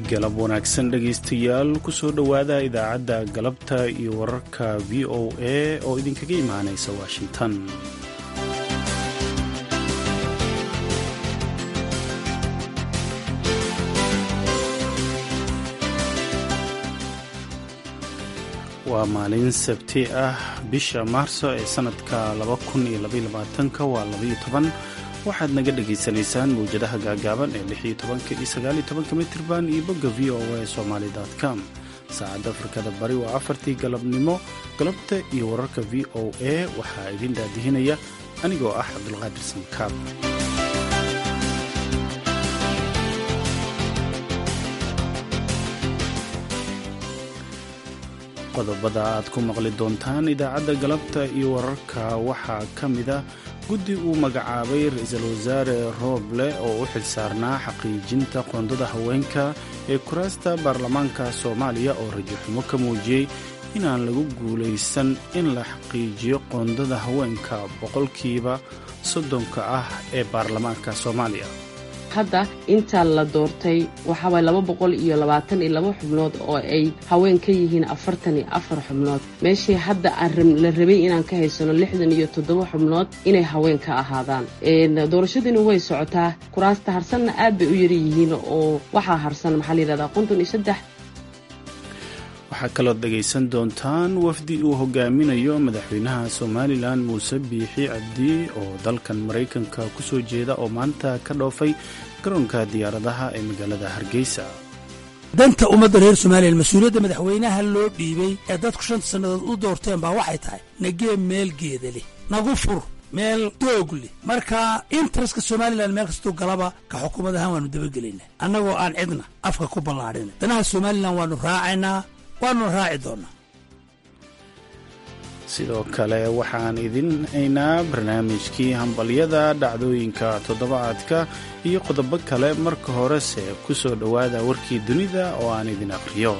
galab wanaagsan dhegaystayaal kusoo dhowaada idaacadda galabta iyo wararka v o a oo idinkaga imaanaysa washington waa maalin sabti ah bisha maarso ee sanadka waa waxaad naga dhagaysanaysaan mawjadaha gaagaaban ee iyo mitirban iyo bogga v o a somali com saacadda afrikada bari waa afartii galabnimo galabta iyo wararka v o a waxaa idin daadihinaya anigoo ah cabdulqaadir samkaab qodobada aad ku maqli doontaan idaacadda galabta iyo wararka waxaa ka mida guddi uu magacaabay ra-iisul wasaare rooble oo u xilsaarnaa xaqiijinta qoondada haweenka ee kuraasta baarlamaanka soomaaliya oo rajaxumo ka muujiyey inaan lagu guulaysan in la xaqiijiyo qoondada haweenka boqolkiiba soddonka ah ee baarlamaanka soomaaliya hadda intaa la doortay waxaaway laba boqol iyo labaatan iyo laba xubnood oo ay haween ka yihiin afartan iyo afar xubnood meeshii hadda la rabay inaan ka haysano lixdan iyo toddoba xubnood inay haween ka ahaadaan doorashadiina way socotaa kuraasta harsanna aad bay u yaryihiin oo waxaa harsan maxaa la yidhahdaa konton iyo saddex waxaa kalood dhegaysan doontaan wafdi uu hogaaminayo madaxweynaha somalilan muuse biixi cabdi oo dalkan maraykanka ku soo jeeda oo maanta ka dhoofay garoonka diyaaradaha ee magaalada hargeysa danta ummadda reer somalilan mas-uuliyadda madaxweynaha loo dhiibay ee dadku shanta sannadood u doorteen baa waxay tahay nagee meel geeda leh nagu fur meel doog leh marka interestka somalilan meel kastuu galaba ka xukuumad ahaan waannu dabagelaynaa annagoo aan cidna afka ku ballaadhina danaha somalilan waannu raacaynaa waannu raaci doonnaa sidoo kale waxaan idin haynaa barnaamijkii hambalyada dhacdooyinka toddobaadka iyo qodobo kale marka horese ku soo dhowaada warkii dunida oo aan idin aqhriyo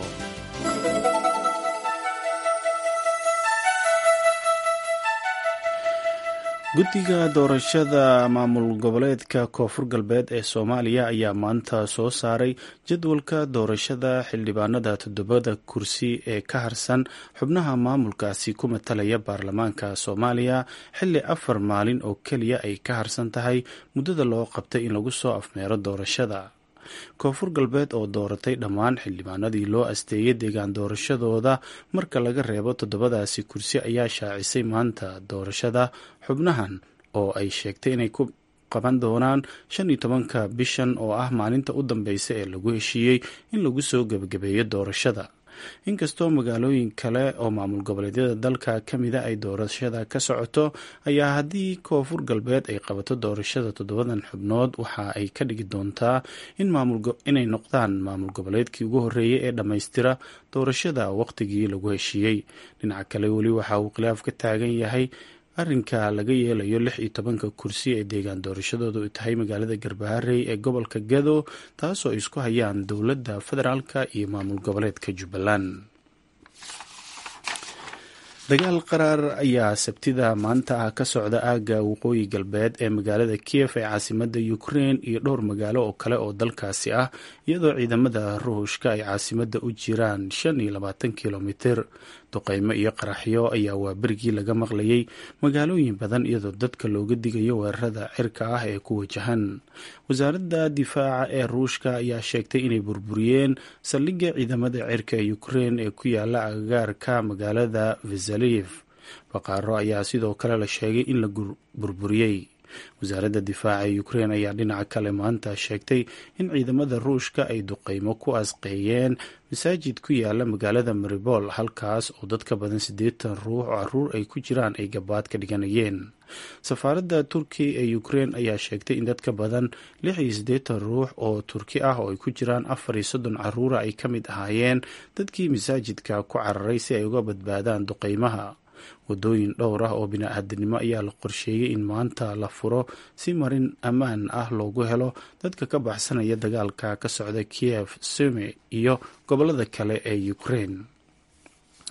guddiga doorashada maamul goboleedka koonfur galbeed ee soomaaliya ayaa maanta soo saaray jadwalka doorashada xildhibaanada toddobada kursi ee ka harsan xubnaha maamulkaasi ku matalaya baarlamaanka soomaaliya xilli afar maalin oo keliya ay ka harsan tahay muddada loo qabtay in lagu soo afmeero doorashada koonfur galbeed oo dooratay dhammaan xildhibaanadii loo asteeyay deegaan doorashadooda marka laga reebo toddobadaasi kursi ayaa shaacisay maanta doorashada xubnahan oo ay sheegtay inay ku qaban doonaan shan iyo tobanka bishan oo ah maalinta u dambeysa ee lagu heshiiyey in lagu soo gebagabeeyo doorashada inkastoo magaalooyin kale oo maamul goboleedyada dalka ka mida ay doorashada ka socoto ayaa haddii koonfur galbeed ay qabato doorashada toddobadan xubnood waxa ay ka dhigi doontaa inay noqdaan maamul goboleedkii ugu horreeyay ee dhammaystira doorashada waqtigii lagu heshiiyey dhinaca kale weli waxa uu khilaaf ka taagan yahay arrinka laga yeelayo lix iyo tobanka kursi ee deegaan doorashadoodu ay tahay magaalada garbaharey ee gobolka gado taasoo ay isku hayaan dowladda federaalka iyo maamul goboleedka jubbaland dagaal qaraar ayaa sabtida maanta ah ka socda aagga waqooyi galbeed ee magaalada kiev ee caasimada ukrein iyo dhowr magaalo oo kale oo dalkaasi ah iyadoo ciidamada ruushka ay caasimada u jiraan shan iyo labaatan kilomitir duqeymo iyo qaraxyo ayaa waa berigii laga maqlayay magaalooyin badan iyadoo dadka looga digayo weerarada cirka ah ee ku wajahan wasaaradda difaaca ee ruushka ayaa sheegtay inay burburiyeen saldhigga ciidamada cirka ee ukrein ee ku yaala agagaarka magaalada vesaliv baqaaro ayaa sidoo kale la sheegay in la burburiyey wasaaradda difaaca ee ukrein ayaa dhinaca kale maanta sheegtay in ciidamada ruushka ay duqeymo ku asqeeyeen masaajid ku yaala magaalada maribol halkaas oo dadka badan siddeetan ruux oo caruur ay ku jiraan ay gabaad ka dhiganayeen safaaradda turkiya ee ukrein ayaa sheegtay in dadka badan lix iyo siddeetan ruux oo turki ah oo ay ku jiraan afar iyo soddon caruura ay ka mid ahaayeen dadkii masaajidka ku cararay si ay uga badbaadaan duqeymaha wadooyin dhowr ah oo bini-aadanimo ayaa la qorsheeyey in maanta la furo si marin ammaan ah loogu helo dadka ka baxsanaya dagaalka ka socda kiev sume iyo gobolada kale ee ukrein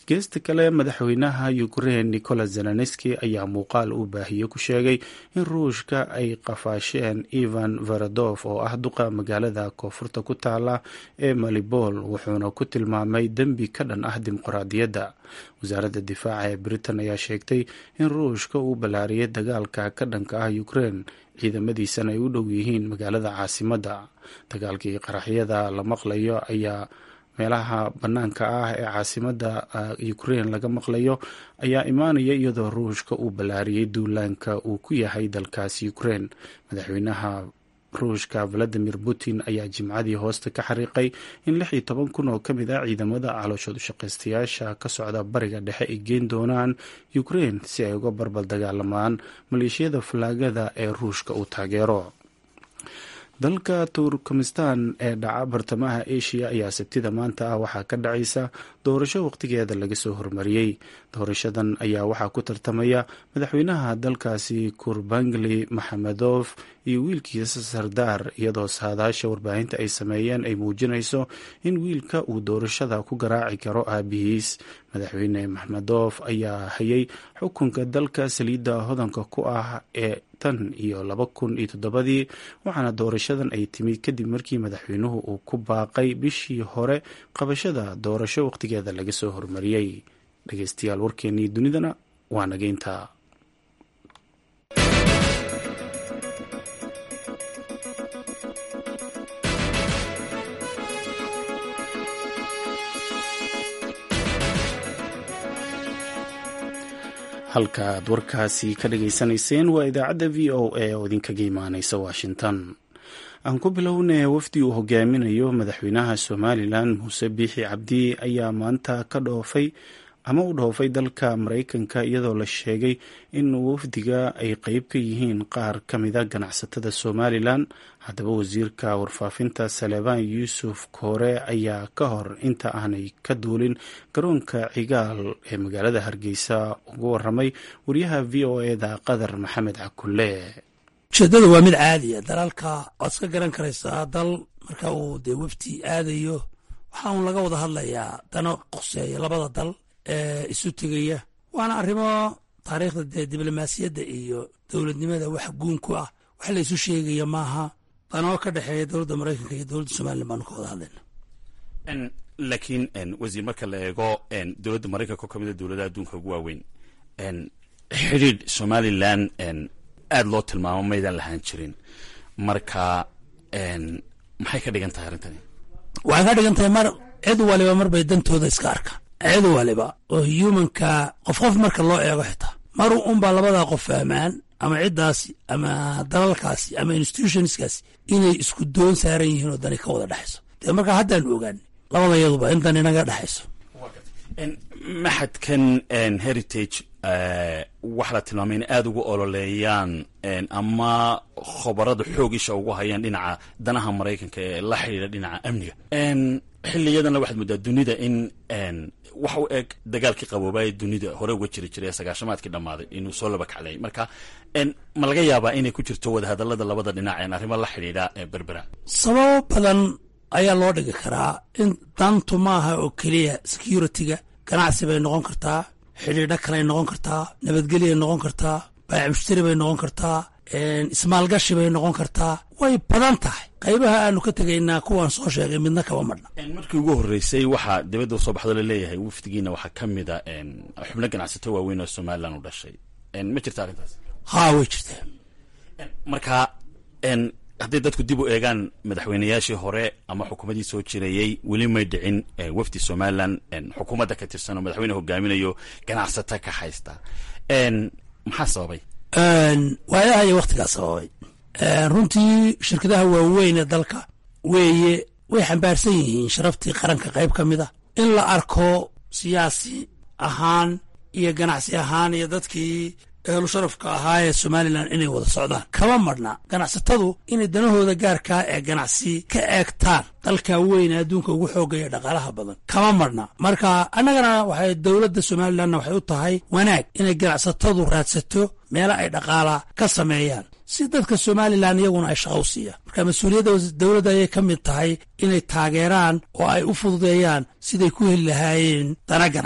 geesta kale madaxweynaha ukrein nicolas zelenski ayaa muuqaal uu baahiye ku sheegay in ruushka ay qafaasheen ivan varadof oo ah duqa magaalada koonfurta ku taala ee malibol wuxuuna ku tilmaamay dembi ka dhan ah dimuqraadiyadda wasaaradda difaaca ee britain ayaa sheegtay in ruushka uu ballaariyay dagaalka ka dhanka ah ukrein ciidamadiisana ay u dhow yihiin magaalada caasimadda dagaalkii qaraxyada la maqlayo ayaa meelaha bannaanka ah ee caasimadda ukrein laga maqlayo ayaa imaanaya iyadoo ruushka uu ballaariyey duulaanka uu ku yahay dalkaasi ukrein madaxweynaha ruushka valadimir putin ayaa jimcadii hoosta ka xariiqay in lix iyo toban kun oo ka mid ah ciidamada calooshood ushaqaystayaasha ka socda bariga dhexe ay geen doonaan ukrein si ay uga barbal dagaalamaan maleeshiyada falaagada ee ruushka uu taageero dalka turkmenistan ee dhaca bartamaha asia ayaa sabtida maanta ah waxaa ka dhacaysa doorasho waqtigeeda laga soo hormariyey doorashadan ayaa waxaa ku tartamaya madaxweynaha dalkaasi kurbangli maxamedof iyo wiilkiisa sardaar iyadoo saadaasha warbaahinta ay sameeyeen ay muujinayso in wiilka uu doorashada ku garaaci karo aabihiis madaxweyne maxmedof ayaa hayay xukunka dalka saliidda hodanka ku ah ee tan iyo laba kun iyo toddobadii waxaana doorashadan ay timid kadib markii madaxweynuhu uu ku baaqay bishii hore qabashada doorasho waqtigeeda laga soo hormariyey dhegeystayaal warkeenii dunidana waa nageynta halkaaad warkaasi ka dhageysanayseen waa idaacadda v o a oo idinkaga imaaneysa washington aan ku bilownay wafdi uu hogaaminayo madaxweynaha somalilan muuse biixi cabdi ayaa maanta ka dhoofay ama u dhoofay dalka maraykanka iyadoo la sheegay in wafdiga ay qeyb ka yihiin qaar ka mida ganacsatada somalilan haddaba wasiirka warfaafinta salebaan yuusuf koore ayaa ka hor inta aanay ka duulin garoonka cigaal ee magaalada hargeysa uga waramay wariyaha v o eda qadar maxamed cakulle ujeeddada waa mid caadiya dalalka waad iska garan karaysaa dal marka uu dee wafdi aadayo waxaa uun laga wada hadlayaa dano qoseeya labada dal ee isu tegaya waana arrimo taariikhda dee diblomaasiyadda iyo dowladnimada wax guun ku ah wax la isu sheegaya maaha danoo ka dhexeeya dowladda maraykanka iyo dowladda somalilan baanu ka wada hadlayna laakiin wasiir marka la eego dowladda maraykanka oo kamid a dowladaha adduunka ugu waaweyn xidhiidh somalilan aada loo tilmaamo maydaan lahaan jirin marka maxay ka dhigan tahay arrintani waxay ka dhigan tahay mar cid waliba marbay dantooda iska arkaan cid waliba oo humanka qof qof marka loo eego xitaa mar unbaa labadaa qof fahmaan ama ciddaasi ama dalalkaasi ama institutionskaasi inay isku doon saaran yihiin oo dani ka wada dhexayso dee markaa haddaanu ogaani labada yaduba in dan inaga dhexayso maxadkan heritage waxaa la tilmaamay in aada ugu ololeeyaan ama khobarada xoog isha ugu hayaan dhinaca danaha maraykanka ee la xidhiidha dhinaca amniga xiliyadanna waxaad moodaa dunida in wax u eg dagaalkii qaboobaaye dunida hore uga jiri jiray ee sagaashamaadkii dhammaaday inuu soo laba kaclay marka ma laga yaabaa inay ku jirto wadahadalada labada dhinac een arrimo la xidhiidha berbera sababo badan ayaa loo dhigi karaa in dantu maaha oo keliya security-ga ganacsi bay noqon kartaa xidhiidho kaley noqon kartaa nabadgelyay noqon kartaa baayac mushtari bay noqon kartaa ismaalgashi bay noqon kartaa way badan tahay qaybaha aanu ka tegaynaa kuwaan soo sheegay midna kaba madhna markii ugu horreysay waxaa dibadda usoo baxdo laleeyahay wafdigiina waxaa ka mid a xubno ganacsato waaweyn oo somalilan u dhashay ma jirta arrintaas haa way jirtaa marka hadday dadku dib u eegaan madaxweynayaashii hore ama xukuumaddii soo jirayey weli may dhicin wafdi somalilan xukuumadda ka tirsan oo madaxweyne hogaaminayo ganacsata ka haysta maxaa sababay waayaha iyo wakhtigaa sababay runtii shirkadaha waaweyn ee dalka weeye way xambaarsan yihiin sharaftii qaranka qayb ka mid a in la arko siyaasi ahaan iyo ganacsi ahaan iyo dadkii eelu sharafka ahaa ee somalilan inay wada socdaan kama madhna ganacsatadu inay danahooda gaarkaa ee ganacsi ka eegtaan dalka weyn ee adduunka ugu xoogaya dhaqaalaha badan kama madhna marka annagana waxay dowladda somalilanna waxay u tahay wanaag inay ganacsatadu raadsato meelo ay dhaqaala ka sameeyaan si dadka somalilan iyaguna ay shaqa u siiyaan marka mas-uuliyadda dowladda ayay ka mid tahay inay taageeraan oo ay u fududeeyaan siday ku heli lahaayeen dana ganacsi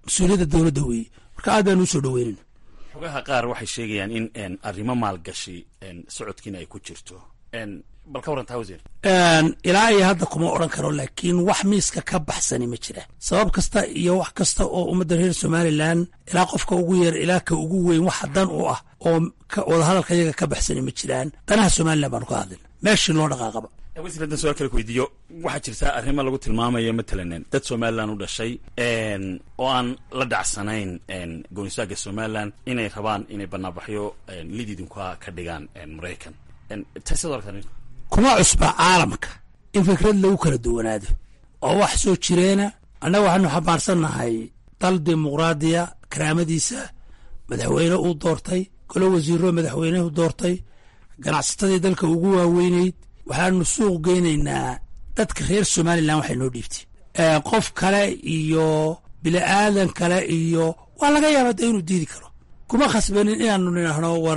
mas-uuliyadda dowladda weeye marka aad baanu usoo dhaweynayna xogaha qaar waxay sheegayaan in arrimo maalgashi socodkiina ay ku jirto bal ka warantaa wasiir ilaa iyo hadda kuma odhan karo laakiin wax miiska ka baxsani ma jiraan sabab kasta iyo wax kasta oo ummadda reer somalilan ilaa qofka ugu yar ilaa ka ugu weyn waxa dan u ah oo wadahadalka iyaga ka baxsani ma jiraan danaha somalilan baanu ka hadlina meeshii loo dhaqaaqaba wasiir haddaan su-aal kale ku weydiiyo waxaa jirta arrimo lagu tilmaamayo matalan dad somalilan u dhashay oo aan la dhacsanayn goonistaagga somalilan inay rabaan inay banaanbaxyo lididinka ka dhigaan maraykan taasiad aragtaa kuma cusba caalamka in fikrad lagu kala duwanaado oo wax soo jireena annaga waxaanu xambaarsannahay dal dimuqraadiya karaamadiisa madaxweyne uu doortay golo wasiiro madaxweynehu doortay ganacsatadii dalka ugu waaweynayd waxaanu suuq geynaynaa dadka reer somalilan waxay noo dhiibtay qof kale iyo bili-aadan kale iyo waa laga yaaba de inuu diidi karo kuma khasbanin inaanu nidhaahno war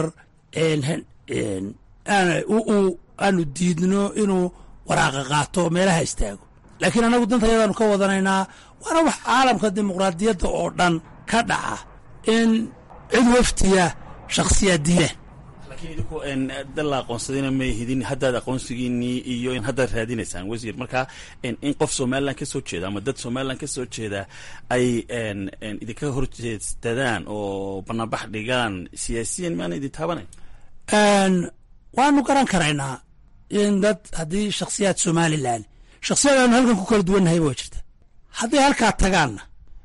aanu diidno inuu waraaqa qaato meelaha istaago laakiin annagu danta yadaanu ka wadanaynaa waana wax caalamka dimuqraadiyadda oo dhan ka dhaca in cid waftiya shakhsiyaad diidaan laakiin idinku dal la aqoonsadayna may hidin haddaad aqoonsigiinii iyo in haddaad raadinaysaan wasiir marka in qof somalilan ka soo jeeda ama dad somalilan ka soo jeeda ay idinka horjeestadaan oo banaanbax dhigaan siyaasiyan maana idin taabanayn waanu garan karaynaa in dad haddii shakhsiyaad somalilan shakhsiyad aanu halkan ku kala duwannahayba waa jirta hadday halkaa tagaanna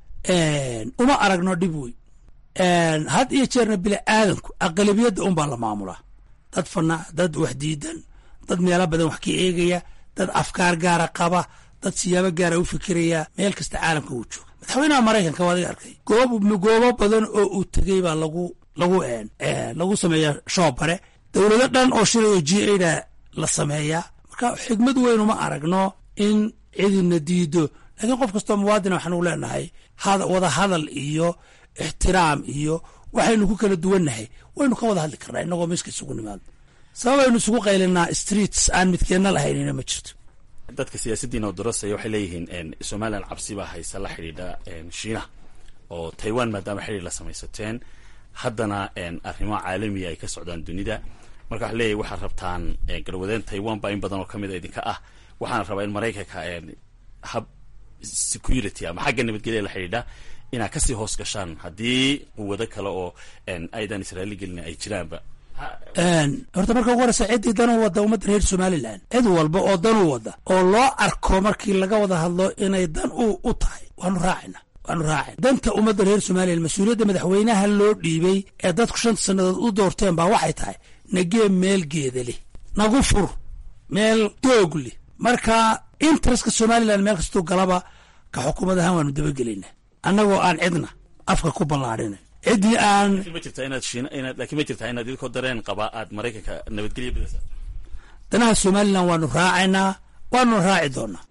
uma aragno dhib wey had iyo jeerna bini aadanku aqalabiyadda unbaa la maamulaa dad fana dad wax diidan dad meelo badan wax ka eegaya dad afkaar gaara qaba dad siyaabo gaara u fikiraya meel kasta caalamka uu jooga madaxweynaha maraykanka waad iga arkay goob goobo badan oo uu tegey baa lagu lagu lagu sameeyaa shoobare dowlado dhan oo shilay oo g a da la sameeyaa marka xigmad weyn uma aragno in cidina diido laakiin qof kastoo muwaadina waxaanu leenahay wada hadal iyo ixtiraam iyo waxaynu ku kala duwannahay waynu ka wada hadli karnaa inagoo miiska isugu nimaadno sababaynu isugu qaylinaa streets aan midkeenna lahaynina ma jirto dadka siyaasadiina oo darasaya waxay leeyihiin somalilan cabsi baa haysa la xidhiidha shiinaha oo taiwan maadaama xidhiir la samaysateen haddana arrimo caalamiya ay ka socdaan dunida marka waxa leeyahy waxaad rabtaan garwadeen taiwan baa in badan oo kamid a idinka ah waxaana rabaa in maraykanka hab security ama xagga nabadgelya la xidhiidha inaad kasii hoos gashaan haddii quwado kale oo aydan israaili gelin ay jiraanba horta marka ugu horeysa ciddii danuu wadda ummadda reer somalilan cid walba oo danuu wadda oo loo arko markii laga wada hadlo inay dan u tahay waanu raacayna waanu raacayna danta ummadda reer somalilan mas-uuliyadda madaxweynaha loo dhiibay ee dadku shanta sannadood u doorteen baa waxay tahay nagee meel geeda leh nagu fur meel doog leh marka interestka somalilan meel kastuu galaba ka xukuumad ahaan waanu dabagelaynaa annagoo aan cidna afka ku ballaadhina ciddii aan ma jirtaa inaad shiina inaad laakiin ma jirtaa inaad idinkoo dareen qabaa aad maraykanka nabadgelya bidaysa danaha somalilan waanu raacaynaa waanuna raaci doonaa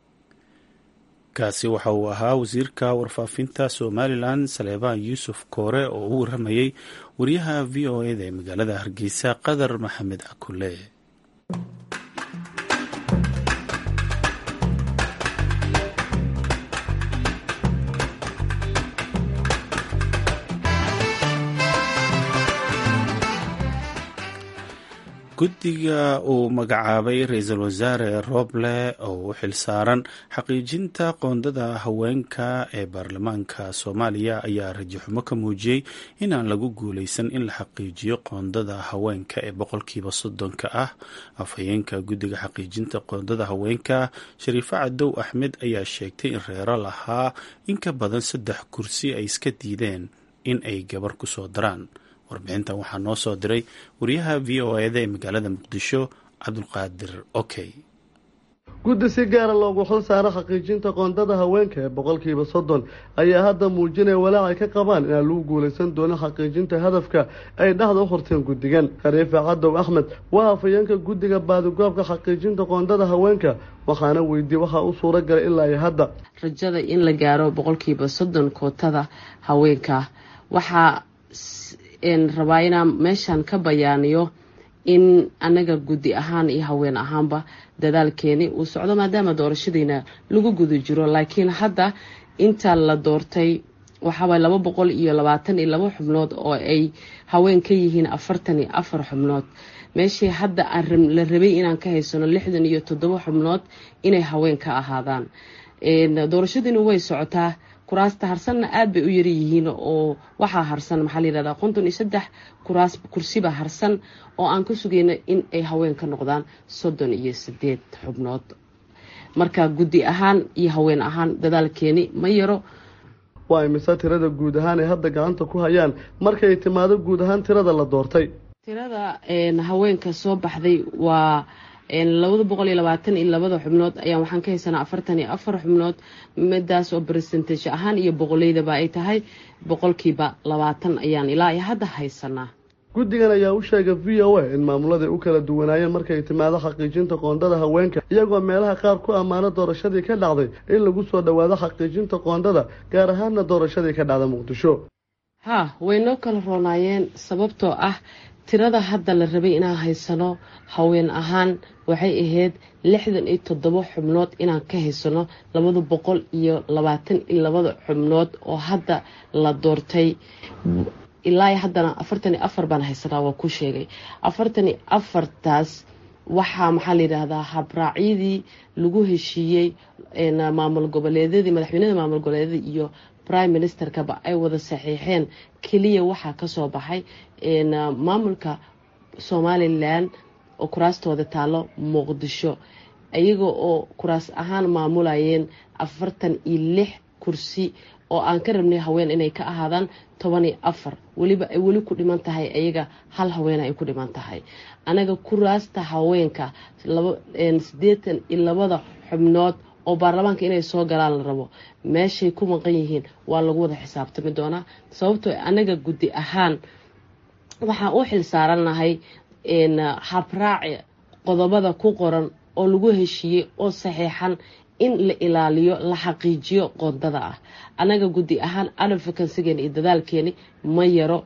kaasi waxa uu ahaa wasiirka warfaafinta somalilan saleebaan yuusuf koore oo u waramayey wariyaha v o eda ee magaalada hargeysa qadar maxamed cakule guddiga uu magacaabay ra-iisul wasaare roble oo u xilsaaran xaqiijinta qoondada haweenka ee baarlamaanka soomaaliya ayaa rajaxumo ka muujiyey inaan lagu guuleysan in la xaqiijiyo qoondada haweenka ee boqolkiiba soddonka ah afhayeenka guddiga xaqiijinta qoondada haweenka shariifo cadow axmed ayaa sheegtay in reero lahaa in ka badan saddex kursi ay iska diideen in ay gabar ku soo daraan warbixintan waxaa noo soo diray wariyaha v o eda ee magaalada muqdisho cabdulqaadir okey guddi si gaara loogu xil saaro xaqiijinta qoondada haweenka ee boqolkiiba soddon ayaa hadda muujinaya walaac ay ka qabaan inaan lagu guulaysan doonin xaqiijinta hadafka ay dhexda u horteen guddigan khariifa cadow axmed waa hafayeenka guddiga baadigoobka xaqiijinta qoondada haweenka waxaana weydiiyey waxaa u suura galay ilaa iyo hadda rajada in la gaaro boqolkiiba soddon kootada haweenka waxaa rabaa inaan meeshan ka bayaaniyo in anaga guddi ahaan iyo haween ahaanba dadaalkeeni uu socdo maadaama doorashadiina lagu guda jiro laakiin hadda inta la doortay waxaaway laba boqol iyo labaatan iyo laba xubnood oo ay haween ka yihiin afartan iyo afar xubnood meeshii hadda aan la rabay inaan ka haysano lixdan iyo toddoba xubnood inay haween ka ahaadaan doorashadiina way socotaa kuraasta harsanna aada bay u yaryihiin oo waxaa harsan maxaa layihahdaa konton iyo saddex kuraas kursiba harsan oo aan ka sugayno in ay haween ka noqdaan soddon iyo sideed xubnood marka guddi ahaan iyo haween ahaan dadaalkeeni ma yaro waa imise tirada guud ahaan ay hadda gacanta ku hayaan markay timaado guud ahaan tirada la doortay tirada haweenka soo baxday waa labada boqol iyo labaatan iyo labada xubnood ayaan waxaan ka haysanaa afartan iyo afar xubnood midaas oo bersentage ahaan iyo boqoleydaba ay tahay boqolkiiba labaatan ayaan ilaa iyo hadda haysanaa guddigan ayaa u sheegay v o a in maamuladay u kala duwanaayeen markay timaado xaqiijinta qoondada haweenka iyagoo meelaha qaar ku ammaano doorashadii ka dhacday in lagu soo dhowaado xaqiijinta qoondada gaar ahaanna doorashadii ka dhacda muqdisho ha way noo kala roonaayeen sababtoo ah tirada hadda la rabay inaan haysano haween ahaan waxay ahayd lixdan iyo toddoba xubnood inaan ka haysano labada boqol iyo labaatan iyo labada xubnood oo hadda la doortay ilaa haddana afartan iyo afar baan haysanaa waa ku sheegay afartan iyo afartaas waxaa maxaa layidhaahdaa habraacyadii lagu heshiiyey maamul goboleedyadii madaxweynada maamul goboleedyada iyo prime ministerkaba ay wada saxiixeen keliya waxaa kasoo baxay maamulka somalilan oo kuraastooda taalo muqdisho iyaga oo kuraas ahaan maamulayeen afartan iyo lix kursi oo aan ka rabnay haween inay ka ahaadaan toban iyo afar weliba ay weli ku dhiman tahay ayaga hal haweena ay ku dhiman tahay anaga kuraasta haweenka sideetan iyo labada xubnood oo baarlamaanka inay soo galaan la rabo meeshay ku maqan yihiin waa lagu wada xisaabtami doonaa sababtoo anaga guddi ahaan waxaan u xil saaranahay habraaci qodobada ku qoran oo lagu heshiiyey oo saxiixan in la ilaaliyo la xaqiijiyo qoondada ah anaga guddi ahaan advocacygeeni iyo dadaalkeeni ma yaro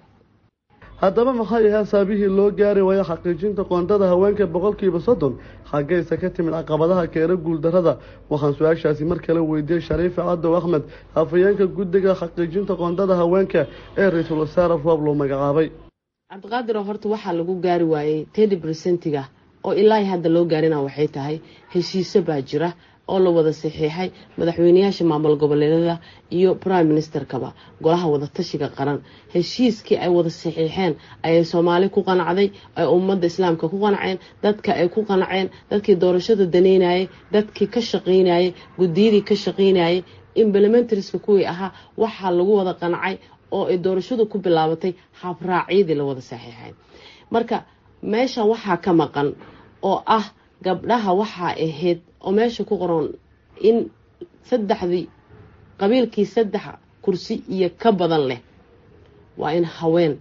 haddaba maxay ahaa saabihii loo gaari waayo xaqiijinta qoondada haweenka boqolkiiba soddon xaggaysa ka timid caqabadaha keena guuldarada waxaan su-aashaasi mar kale weydiiyey shariife cadow axmed afhayeenka guddiga xaqiijinta qoondada haweenka ee ra-iisul wasaare roob loo magacaabay cabdiqaadir oo horta waxaa lagu gaari waayey tedi bresentiga oo ilaahi hadda loo gaarina waxay tahay heshiise baa jira oo la wada saxiixay madaxweyneyaasha maamul goboleedyada iyo prime ministerkaba golaha wadatashiga qaran heshiiskii ay wada saxiixeen ayay soomaali ku qanacday ay ummadda islaamka ku qanaceen dadka ay ku qanaceen dadkii doorashada daneynayay dadkii ka shaqaynayay guddiyadii ka shaqaynayay implementarska kuwii ahaa waxaa lagu wada qanacay oo ay doorashadu ku bilaabatay habraacyadii la wada saxiixay marka meeshan waxaa ka maqan oo ah gabdhaha waxaa ahayd oo meesha ku qoran in saddexdii qabiilkii saddex kursi iyo ka badan leh waa in haween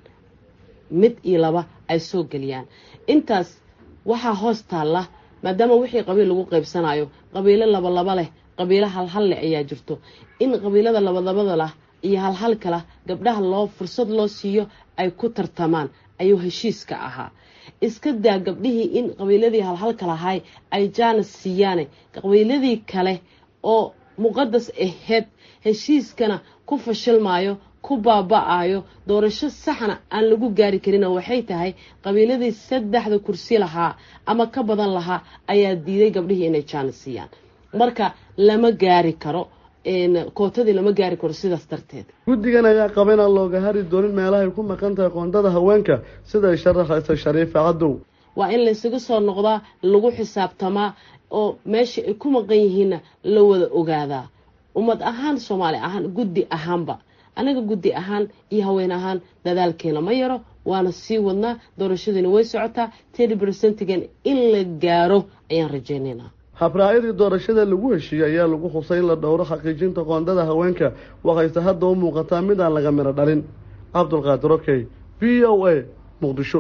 mid iyo laba ay soo geliyaan intaas waxaa hoos taalla maadaama wixii qabiil lagu qaybsanayo qabiilo labalaba leh qabiilo halhal leh ayaa jirto in qabiilada labadabada lah iyo halhalka lah gabdhaha loo fursad loo siiyo ay ku tartamaan ayuu heshiiska ahaa iska daa gabdhihii in qabiiladii halhalka lahay ay jaanis siiyaane qabiiladii kale oo muqadas aheyd heshiiskana ku fashilmaayo ku baaba-ayo doorasho saxna aan lagu gaari karin waxay tahay qabiiladii saddexda kursi lahaa ama ka badan lahaa ayaa diiday gabdhihii inay jaanis siiyaan marka lama gaari karo kootadii lama gaari karo sidaas darteed guddigan ayaa qaba inaan looga hari doonin meelahay ku maqan tahay qoondada haweenka siday sharaxaysa shariife cadow waa in laysaga soo noqdaa lagu xisaabtamaa oo meesha ay ku maqan yihiinna la wada ogaadaa ummad ahaan soomaali ahaan guddi ahaanba anaga guddi ahaan iyo haween ahaan dadaalkeena ma yaro waana sii wadnaa doorashadiina way socotaa tedi bersentigan in la gaaro ayaan rajeynaynaa habraacyadii doorashada lagu heshiiyey ayaa lagu xusay in la dhowro xaqiijinta qoondada haweenka waxayse hadda u muuqataa mid aan laga miro dhalin cabdulqaadir okey v o a muqdisho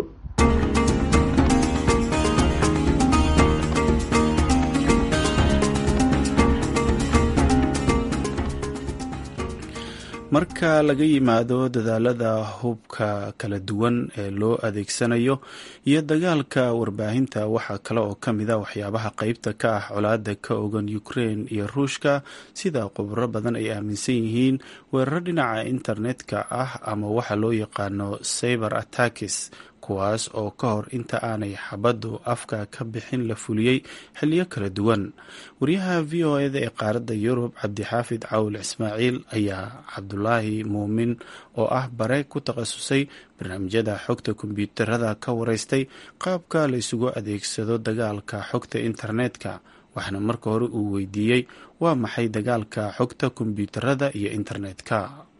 marka laga yimaado dadaalada hubka kala duwan ee loo adeegsanayo iyo dagaalka warbaahinta waxaa kale oo ka mid a waxyaabaha qeybta ka ah colaada ka ogan ukrein iyo ruushka sida khubro badan ay aaminsan yihiin weeraro dhinaca internetka ah ama waxa loo yaqaano cyber attackis kuwaas oo ka hor inta aanay xabaddu afka ka bixin la fuliyey xiliyo kala duwan wariyaha v o eda ee qaaradda yurub cabdixaafid cawil ismaaciil ayaa cabdulaahi muumin oo ah bare ku takhasusay barnaamijyada xogta kombyuutarada ka wareystay qaabka la isugu adeegsado dagaalka xogta internetka waxaana marka hore uu weydiiyey waa maxay dagaalka xogta kombyuutarada iyo internetka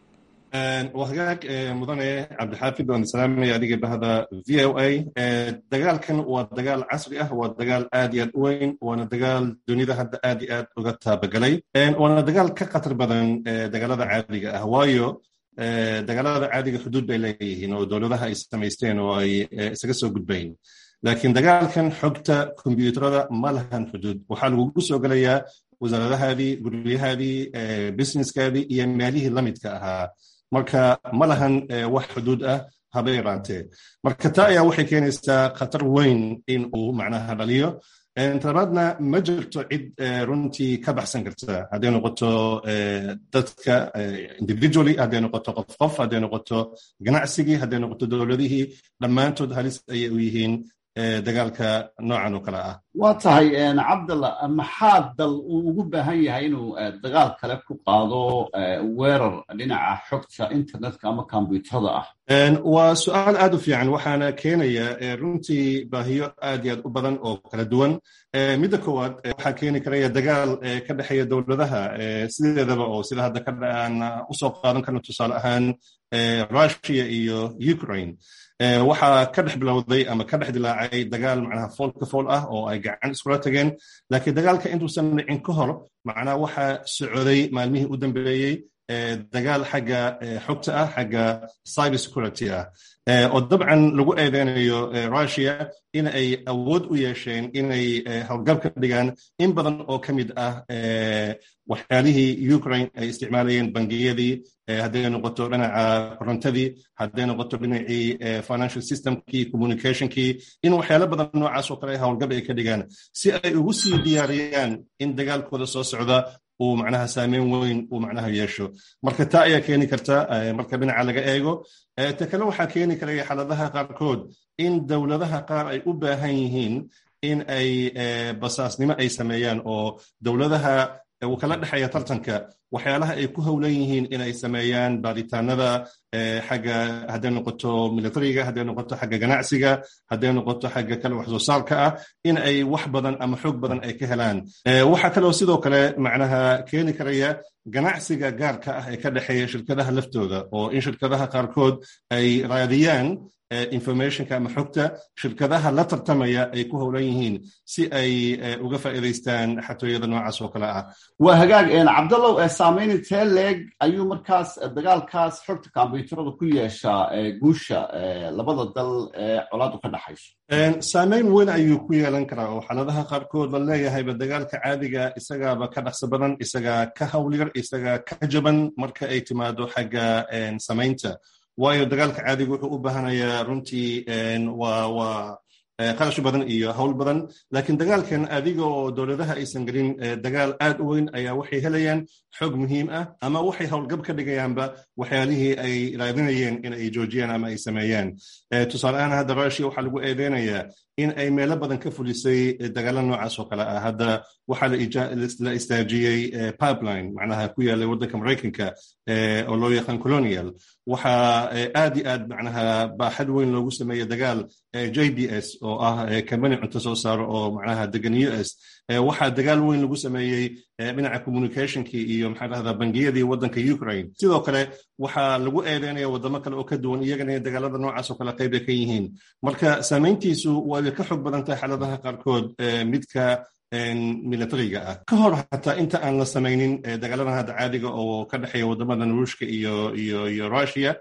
waa hagaag mudane cabdixaafid waan salaamaya adiga bahda v o a dagaalkan waa dagaal casri ah waa dagaal aad iyo aad u weyn waana dagaal dunida hadda aad iyo aad uga taabagalay waana dagaal ka khatar badan dagaalada caadiga ah waayo dagaalada caadiga xuduud bay leeyihiin oo dowladaha ay samaysteen oo ay isaga soo gudbayn laakiin dagaalkan xogta kombyuutarada ma lahan xuduud waxaa lagugu soo gelayaa wasaaradahaadii guryahaadii businesskaadii iyo meelihii lamidka ahaa marka ma lahan wax xuduud ah haba yaraantee marka taa ayaa waxay keenaysaa khatar weyn in uu macnaha dhaliyo talabaadna ma jirto cid runtii ka baxsan karta hadday noqoto dadka individually hadday noqoto qof qof hadday noqoto ganacsigii hadday noqoto dowladihii dhammaantood halis ayay u yihiin dagaalka noocan oo kale ah waa tahay cabdalla maxaa dal uu ugu baahan yahay inuu dagaal kale ku qaado weerar dhinaca xogta internetka ama kombyuutarada ah waa su-aal aad u fiican waxaana keenaya runtii baahiyo aad iyo aad u badan oo kala duwan midda koowaad waxaa keeni karaya dagaal ka dhexeeya dowladaha sideedaba oo sida hadda aan usoo qaadan karno tusaale ahaan russia iyo ukraine waxaa ka dhex bilowday ama ka dhex dilaacay dagaal macnaha foolka fool ah oo ay gacan iskula tageen laakiin dagaalka intuusan dhicin ka hor macnaha waxaa socday maalmihii u dambeeyey dagaal xagga xogta ah xagga cyber security ah oo dabcan lagu eedeynayo russia in ay awood u yeesheen inay howlgab ka dhigaan in badan oo ka mid ah waxyaalihii ukraine ay isticmaalayeen bangiyadii hadday noqoto dhinaca korontadii hadday noqoto dhinacii financial systemkii communicationkii in waxyaalo badan noocaas oo kale howlgab ay ka dhigaan si ay ugu sii diyaariyaan in dagaalkooda soo socda uu macnaha saameyn weyn uu macnaha yeesho marka taa ayaa keeni karta marka dhinaca laga eego ta kale waxaa keeni karaya xaaladaha qaarkood in dowladaha qaar ay u baahan yihiin in ay basaasnimo ay sameeyaan oo dowladaha uu kala dhexeeya tartanka waxyaalaha ay ku howlan yihiin inay sameeyaan baaritaanada xagga hadday noqoto militariga hadday noqoto xagga ganacsiga hadday noqoto xagga kale wax soo saarka ah in ay wax badan ama xoog badan ay ka helaan waxaa kaloo sidoo kale macnaha keeni karaya ganacsiga gaarka ah ee ka dhexeeya shirkadaha laftooda oo in shirkadaha qaarkood ay raadiyaan informationka ama xogta shirkadaha la tartamaya ay ku howlan yihiin si ay uga faa'iidaystaan xatooyada noocaas oo kale ah waa hagaag cabdallow saameyn intee leeg ayuu markaas dagaalkaas xogta kombyuutarada ku yeeshaa guusha labada dal ee colaadu ka dhaxayso saameyn weyn ayuu ku yeelan karaa oo xaaladaha qaarkood la leeyahayba dagaalka caadiga isagaaba ka dhaqso badan isagaa ka howlyar isagaa ka jaban marka ay timaado xagga samaynta waayo dagaalka caadiga wuxuu u baahanayaa runtii waa waa qarash badan iyo howl badan laakiin dagaalkan adiga oo dowladaha aysan gelin dagaal aad u weyn ayaa waxay helayaan xog muhiim ah ama waxay howlgab ka dhigayaanba waxyaalihii ay raadinayeen in ay joojiyaan ama ay sameeyaan tusaale ahaan hadda russia waxaa lagu eedeynayaa in ay meelo badan ka fulisay dagaala noocaas oo kale ah hadda waxaa la istaajiyey pipeline macnaha ku yaalay waddanka maraykanka oo loo yaqaan colonial waxaa aad iyo aad macnaha baaxad weyn loogu sameeyey dagaal j b s oo ah kambani cunto soo saaro oo macnaha degan u s waxaa dagaal weyn lagu sameeyey dhinaca communicationkii iyo maxaa dhahdaa bangiyadii waddanka ukraine sidoo kale waxaa lagu eedeynaya waddamo kale oo ka duwan iyagana dagaalada noocaas oo kale qayb ay ka yihiin marka saamayntiisu waa ka xog badan tahay xaaladaha qaarkood midka militariga ah ka hor xataa inta aan la samaynin dagaaladan hadda caadiga oo ka dhexeeya waddamadan ruushka iyo iyo iyo russia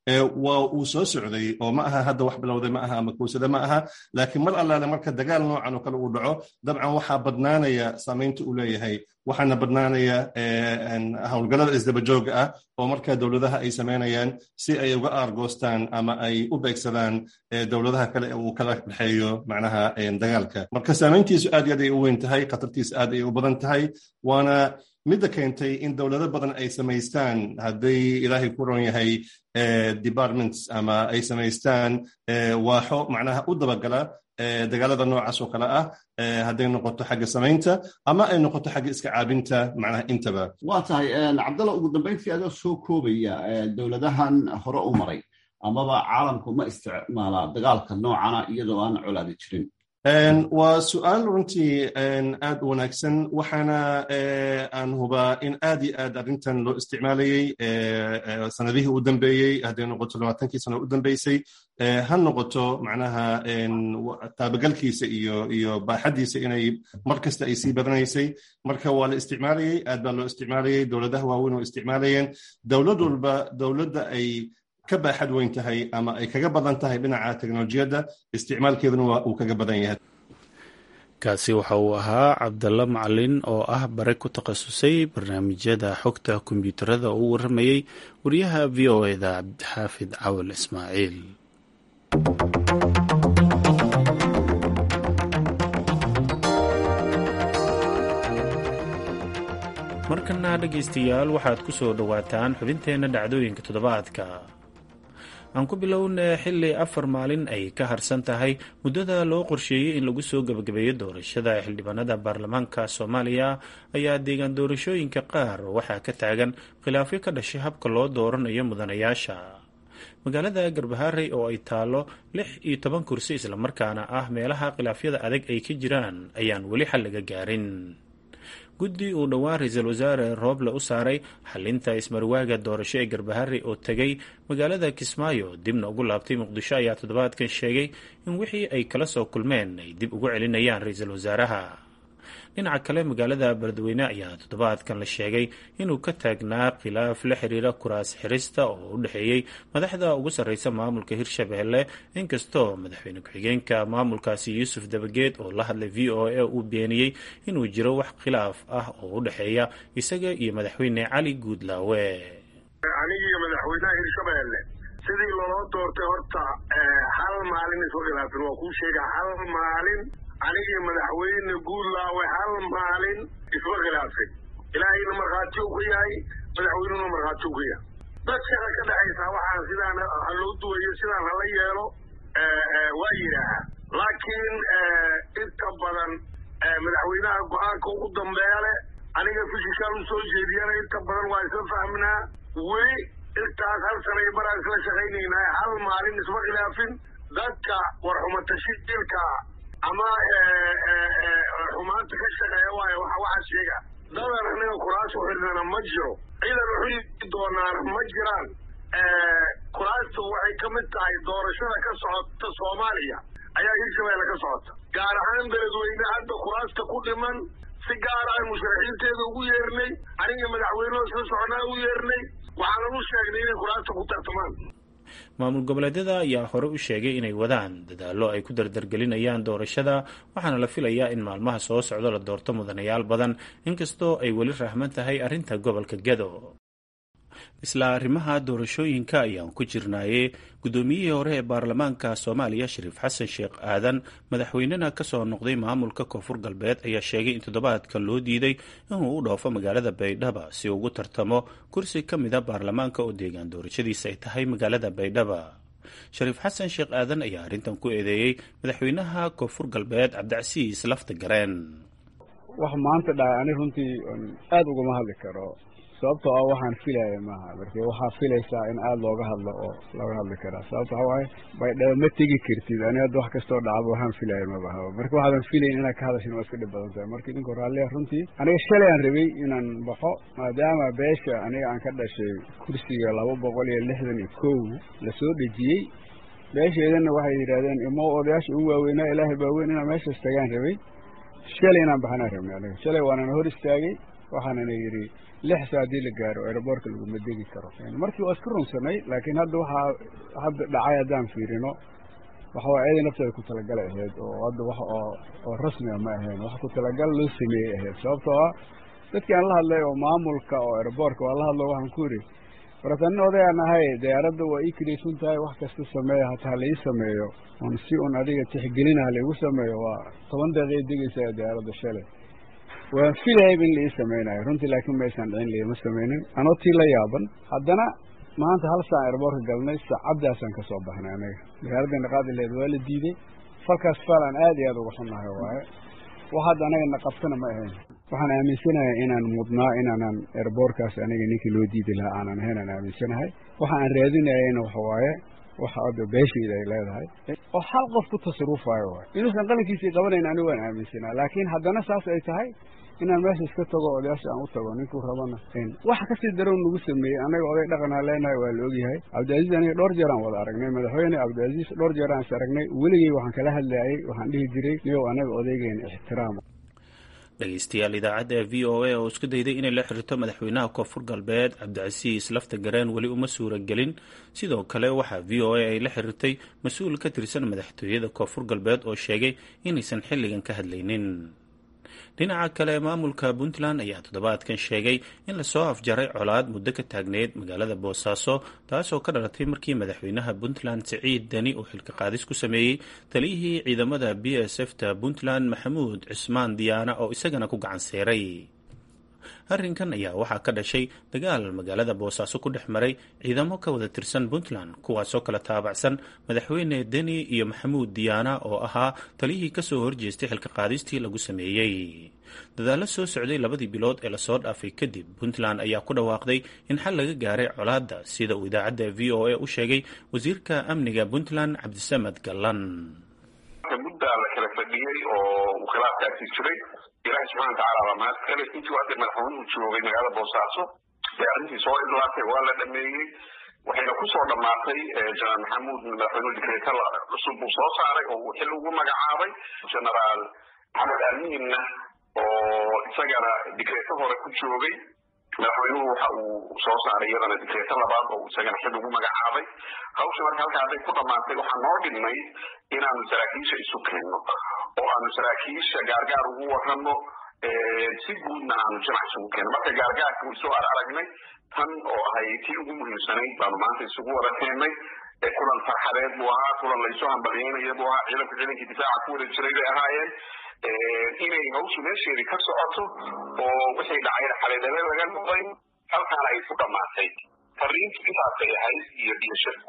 waa uu soo socday oo ma aha hadda wax bilowday ma aha ama kowsada ma aha laakiin mar allaale marka dagaal noocan oo kale uu dhaco dabcan waxaa badnaanaya saamaynta uu leeyahay waxaana badnaanaya howlgallada isdabajooga ah oo markaa dowladaha ay samaynayaan si ay uga aargoostaan ama ay u beegsadaan dowladaha kale uu kala dhexeeyo macnaha dagaalka marka saamayntiisu aad iyo aad ay u weyn tahay khatartiisu aad ay u badan tahay waana midda keentay in dowlado badan ay samaystaan hadday ilaahay ku ron yahay departments ama ay samaystaan waaxo macnaha u dabagala dagaalada noocaas oo kale ah hadday noqoto xagga samaynta ama ay noqoto xagga iska caabinta macnaha intaba waa tahay cabdalla ugu dambayntii adoo soo koobaya dowladahan hore u maray amaba caalamku ma isticmaalaa dagaalka noocana iyadoo aan colaadi jirin waa su-aal runtii aad u wanaagsan waxaana aan hubaa in aad iyo aad arrintan loo isticmaalayey sanadihii u dambeeyey hadday noqoto labaatankii sano u dambeysay ha noqoto macnaha taabagalkiisa iyo iyo baaxaddiisa inay mar kasta ay sii badanaysay marka waa la isticmaalayey aad baa loo isticmaalayey dowladaha waaweyn oo isticmaalayeen dowlad walba dowladda ay ka baaxad weyn tahay ama ay kaga badan tahay dhinaca teknolojiyadda isticmaalkeeduna waa uu kaga badan yahay kaasi waxa uu ahaa cabdalla macalin oo ah bare ku takhasusay barnaamijyada xogta kombiyuutarada oo u warramayey wariyaha v o eda cabdixaafid cawal ismaaciil markana dhegaystayaal waxaad ku soo dhowaataan xubinteenna dhacdooyinka toddobaadka aan ku bilownay xilli afar maalin ay ka harsan tahay muddada loo qorsheeyey in lagu soo gebagabeeyo doorashada xildhibaanada baarlamaanka soomaaliya ayaa deegaan doorashooyinka qaar waxaa ka taagan khilaafyo ka dhashay habka loo dooranayo mudanayaasha magaalada garbaharey oo ay taallo lix iyo toban kursi islamarkaana ah meelaha khilaafyada adag ay ka jiraan ayaan weli xal laga gaarin guddi uu dhowaan ra-iisul wasaare rooble u saaray xalinta ismarwaaga doorasho ee garbaharey oo tegay magaalada kismaayo dibna ugu laabtay muqdisho ayaa toddobaadkan sheegay in wixii ay kala soo kulmeen ay dib ugu celinayaan ra-iisul wasaaraha dhinaca kale magaalada beledweyne ayaa toddobaadkan la sheegay inuu ka taagnaa khilaaf la xiriira kuraas xirista oo u dhexeeyey madaxda ugu sarreysa maamulka hirshabelle inkastoo madaxweyne ku-xigeenka maamulkaasi yuusuf dabageed oo la hadlay v o a uu beeniyey inuu jiro wax khilaaf ah oo u dhexeeya isaga iyo madaxweyne cali guudlaawe anigiiyo madaxweynaha hirshabelle sidii loloo doortay horta hal maalin isma khilaafin waa kuu sheega hal maalin anigii madaxweyne guudlaawe hal maalin isma khilaafin ilaahayna markhaati u ka yahay madaxweynuna markhaati u ka yahay dad shaqa ka dhexaysaa waxaan sidaan ha loo duwayo sidaan hala yeelo waa yidhaahaa laakiin inta badan madaxweynaha go-aanka ugu dambeeya leh aniga fishikaan u soo jeediyana inta badan waa isla fahminaa weli intaas hal sanay baraan isla shaqaynaynaa hal maalin isma khilaafin dadka warxumatashiilka ama xumaanta ka shaqeeya waayo waxaa sheega dadan aniga kuraas u xidhnana ma jiro ciidan u xidhi doonaana ma jiraan kuraastu waxay ka mid tahay doorashada ka socota soomaaliya ayaa hirshabeelle ka socota gaar ahaan beledweyne hadda kuraasta ku dhiman si gaar aan musharaxiinteeda ugu yeernay aniga madaxweyneho isla soconaa u yeernay waxaanan u sheegnay inay kuraasta ku tartamaan maamul goboleedyada ayaa hore u sheegay inay wadaan dadaallo ay ku dardargelinayaan doorashada waxaana la filayaa in maalmaha soo socdo la doorto mudanayaal badan inkastoo ay weli rahman tahay arrinta gobolka gado isla arrimaha doorashooyinka ayaan ku jirnaaye guddoomiyihii hore ee baarlamaanka soomaaliya shariif xasan sheekh aadan madaxweynena kasoo noqday maamulka koonfur galbeed ayaa sheegay in toddobaadkan loo diiday inuu u dhoofo magaalada baydhaba si uu ugu tartamo kursi ka mida baarlamaanka oo deegaan doorashadiisa ay tahay magaalada baydhaba shariif xasan sheekh aadan ayaa arrintan ku eedeeyey madaxweynaha koonfur galbeed cabdicasiis lafta gareen wax maanta dhahay ani runtii aada ugama hadli karo sababtoo ah waxaan filaya maaha marka waxaa filaysaa in aada looga hadlo oo looga hadli karaa sababto waxa waaye baydhaba ma tegi kartid ani hadda wax kastoo dhacaba waxaan filaya mabahaba marka waxaadan filayn inaad ka hadashin waa iska dhib badan tahay marka idinku raalliya runtii aniga shalay aan rabay inaan baxo maadaama beesha aniga aan ka dhashay kursiga laba boqol iyo lixdan iyo kow lasoo dhejiyey beesheedana waxay yidhahdeen imo odayaasha ugu waaweynaa ilaahay baaweyn inaan meeshaas tagaan rabay shalay inaan baxanaan rabnay aniga shalay waanana hor istaagay waxaanana yidhi lix saa haddii la gaaro aeroboortka laguma degi karo markii waa iska runsanay laakiin hadda waxaa hadda dhacay haddaan fiirino waxa waa eeday nafteeda ku talagalay ahayd oo hadda wax oo oo rasmiga ma ahayn wax ku talagal loo sameeyey ahayd sababtoo ah dadkii aan la hadlay oo maamulka oo airboortka waa la hadlo waxaan ku yidhi warata nin odayaan ahay diyaaradda waa ii kidhaysan tahay wax kasta sameeya hataa la ii sameeyo on si un adiga tixgelina halaigu sameeyo waa toban daqiiqay degaysaa diyaaradda shalay waan filayayba in la ii samaynayo runtii laakiin maysan dhicin liima samaynin anoo tii la yaaban haddana maanta hal saan airboortka galnay saacaddaasaan ka soo baxnay anaga diyaaraddeena qaadi laheed waa la diiday falkaas fal aan aad iyo aad uga xunnahay waaye wax hadda anaga na qabtana ma ahayn waxaan aaminsanahay inaan mudnaa inaanan airboortkaas aniga ninkii loo diidi lahaa aanan ahayn aan aaminsanahay waxa aan raadinayayna waxa waaye waxa hadda beeshayda ay leedahay oo hal qof ku tasarufaayo waay inuusan qalinkiisii qabanayn anigu waan aaminsanaa laakiin haddana saas ay tahay inaan meesha iska tago odayaasha aan u tago ninkuu rabana waxa kasii darow nagu sameeyey annaga oday dhaqanaa leenahay waa la ogyahay cabdicaziiz aniga dhowr jeer aan wada aragnay madaxweyne cabdicaziiz dhowr jeer aan is aragnay weligey waxaan kala hadlayay waxaan dhihi jiray niyow anaga odaygeena ixtiraama dhegeystayaal idaacadda v o a oo isku dayday inay la xiriirto madaxweynaha koonfur galbeed cabdicasiis lafta gareen weli uma suura gelin sidoo kale waxaa v o a ay la xiriirtay mas-uul ka tirsan madaxtooyada koonfur galbeed oo sheegay inaysan xilligan ka hadlaynin dhinaca kale maamulka puntland ayaa toddobaadkan sheegay in lasoo afjaray colaad muddo ka taagneyd magaalada boosaaso taasoo ka dhalatay markii madaxweynaha puntland siciid deni uu xilka qaadis ku sameeyey taliyihii ciidamada b s f ta puntland maxamuud cismaan diyaana oo isagana ku gacan seeray arrinkan ayaa waxaa ka dhashay dagaal magaalada boosaaso ku dhex maray ciidamo ka wada tirsan puntland kuwaasoo kala taabacsan madaxweyne deni iyo maxamuud diyaana oo ahaa taliyihii kasoo horjeestay xilka qaadistii lagu sameeyey dadaallo soo socday labadii bilood ee lasoo dhaafay kadib puntland ayaa ku dhawaaqday in xal laga gaaray colaadda sida uu idaacadda v o a u sheegay wasiirka amniga puntland cabdisamed gallan muddaa la kala fadhiyey oo uu khilaafkaasi jiray ilaahi subxana watacaala baa mahad kale intii hadda madaxweynuhu joogay magaalada boosaaso ee arrintii soo idlaatay waa la dhameeyey waxayna kusoo dhammaatay jenaraal maxamuud madaxweynuhu dikreeta cusub uu soo saaray oo uu xil ugu magacaabay genaraal maxamed amiinna oo isagana dikreeto hore ku joogay madaxweynuhu waxa uu soo saaray iyadana dikreeto labaad oo isagana xil ugu magacaabay hawsha marka halka hadday ku dhammaatay waxaa noo dhimay inaanu saraakiisha isu keenno oo aanu saraakiisha gaargaar ugu warramo si guudna aanu jamac isugu keenno marka gaargaarka isu ar aragnay tan oo ahay tii ugu muhiimsanayd baanu maanta isugu wada keennay kulan farxadeed buu ahaa kulan laysu hambalyeynaya buu ahaa ciidanku ciidankii difaaca ku wada jiray bay ahaayeen inay hawshu meesheedii ka socoto oo wixii dhacayna xaleedale laga noqday halkaana ay ku dhammaatay fariintu intaasay ahayd iyo iyo shirku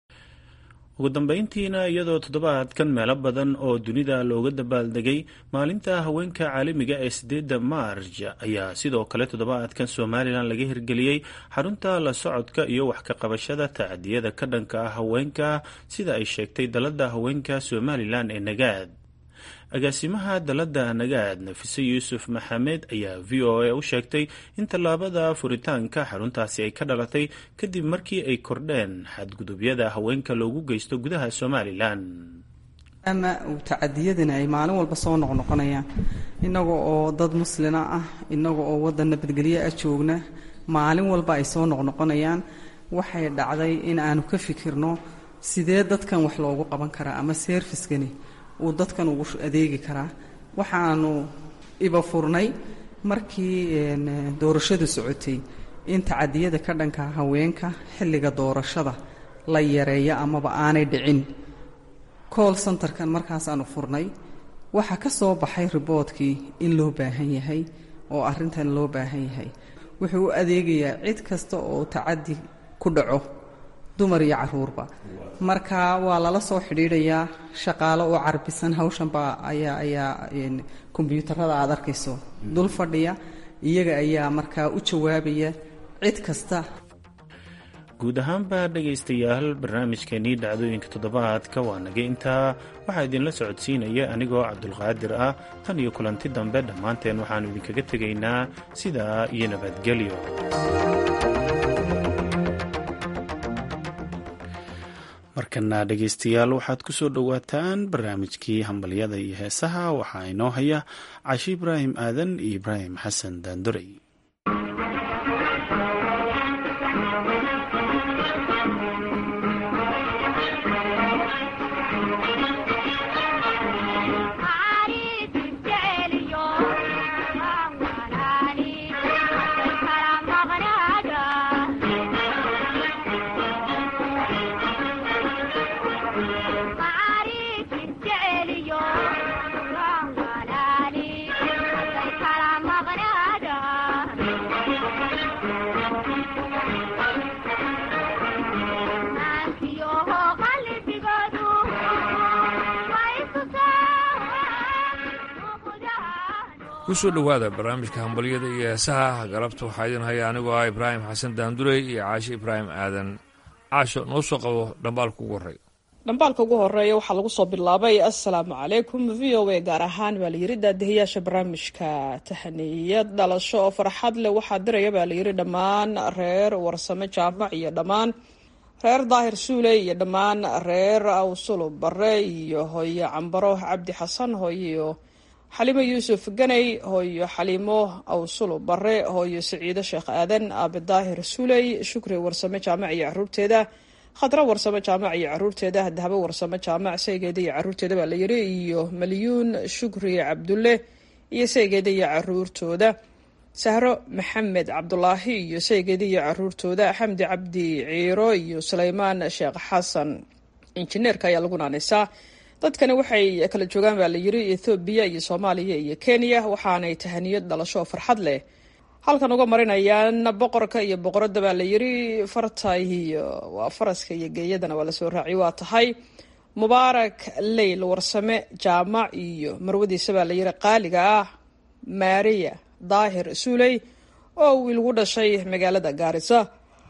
ugu dambeyntiina iyadoo toddobaadkan meelo badan oo dunida looga dabaaldegay maalinta haweenka caalamiga ee sideedda maarj ayaa sidoo kale toddobaadkan somalilan laga hirgeliyey xarunta la socodka iyo wax ka qabashada tacadiyada ka dhanka ah haweenka sida ay sheegtay dalada haweenka somalilan ee nagaad agaasimaha dalada nagaad nafise yuusuf maxamed ayaa v o a u sheegtay in tallaabada furitaanka xaruntaasi ay ka dhalatay kadib markii ay kordheen xadgudubyada haweenka loogu geysto gudaha somalilan ama uu tacadiyadani ay maalin walba soo noqnoqonayaan innaga oo dad muslina ah innaga oo waddan nabadgelyo ah joogna maalin walba ay soo noqnoqonayaan waxay dhacday in aanu ka fikirno sidee dadkan wax loogu qaban karaa ama seerfiskani uu dadkan ugu adeegi karaa waxaanu iba furnay markii doorashadu socotay in tacadiyada ka dhanka haweenka xilliga doorashada la yareeyo amaba aanay dhicin cool centerkan markaasaanu furnay waxaa ka soo baxay riboodkii in loo baahan yahay oo arrintan loo baahan yahay wuxuu u adeegayaa cid kasta oo tacadi ku dhaco dumar iyo caruurba marka waa lala soo xidhiidhayaa shaqaalo oo carbisan hawshanba ayaa ayaa kombyuutarada aad arkayso dul fadhiya iyaga ayaa markaa u jawaabaya cid kasta guud ahaanba dhegaystayaal barnaamijkeenii dhacdooyinka toddobaadka waa naga intaa waxaa idinla socodsiinaya anigoo cabdulqaadir ah tan iyo kulanti dambe dhammaanteen waxaannu idinkaga tegaynaa sidaa iyo nabadgelyo markana dhegaystayaal waxaad ku soo dhowaataan barnaamijkii hambalyada iyo heesaha waxaa inoo haya cashi ibraahim aadan iyo ibraahim xasan daandorey kusoo dhowaada barnaamijka hambalyada iyo heesaha galabta waxaa idin haya anigoo ah ibraahim xasan daandurey iyo caashe ibraahim aadan caasho noo soo qabo dhambaalka ugu horreeya dhambaalka ugu horeeya waxaa lagu soo bilaabay assalaamu calaykum v o a gaar ahaan baa layiri daadihayaasha barnaamijka tahaniyad dhalasho oo farxad leh waxaa diraya baa layiri dhammaan reer warsame jaamac iyo dhammaan reer daahir suule iyo dhammaan reer awsulu bare iyo hooyo cambaro cabdi xasan hooyo xaliimo yuusuf ganay hooyo xaliimo awsulu bare hooyo saciido sheekh aadan aabe daahir suuley shukri warsame jaamac iyo caruurteeda khadra warsame jaamac iyo caruurteeda dahabo warsame jaamac saygeeda iyo caruurteeda baa layiri iyo malyuun shukri cabdulle iyo saygeeda iyo caruurtooda sahro maxamed cabdulaahi iyo saygeeda iyo caruurtooda xamdi cabdi ciiro iyo suleymaan sheekh xasan injineerka ayaa lagu naanaysaa dadkani waxay kala joogaan baa layiri ethoobiya iyo soomaaliya iyo kenya waxaanay tahaniyad dhalasho oo farxad leh halkan uga marinayaan boqorka iyo boqoradda baa layiri farta iyo waa faraska iyo geeyadana waa lasoo raaciy waa tahay mubaarak leyl warsame jaamac iyo marwadiisa baa layiri qaaliga ah maariya daahir suuley oo wiil gu dhashay magaalada gaarisa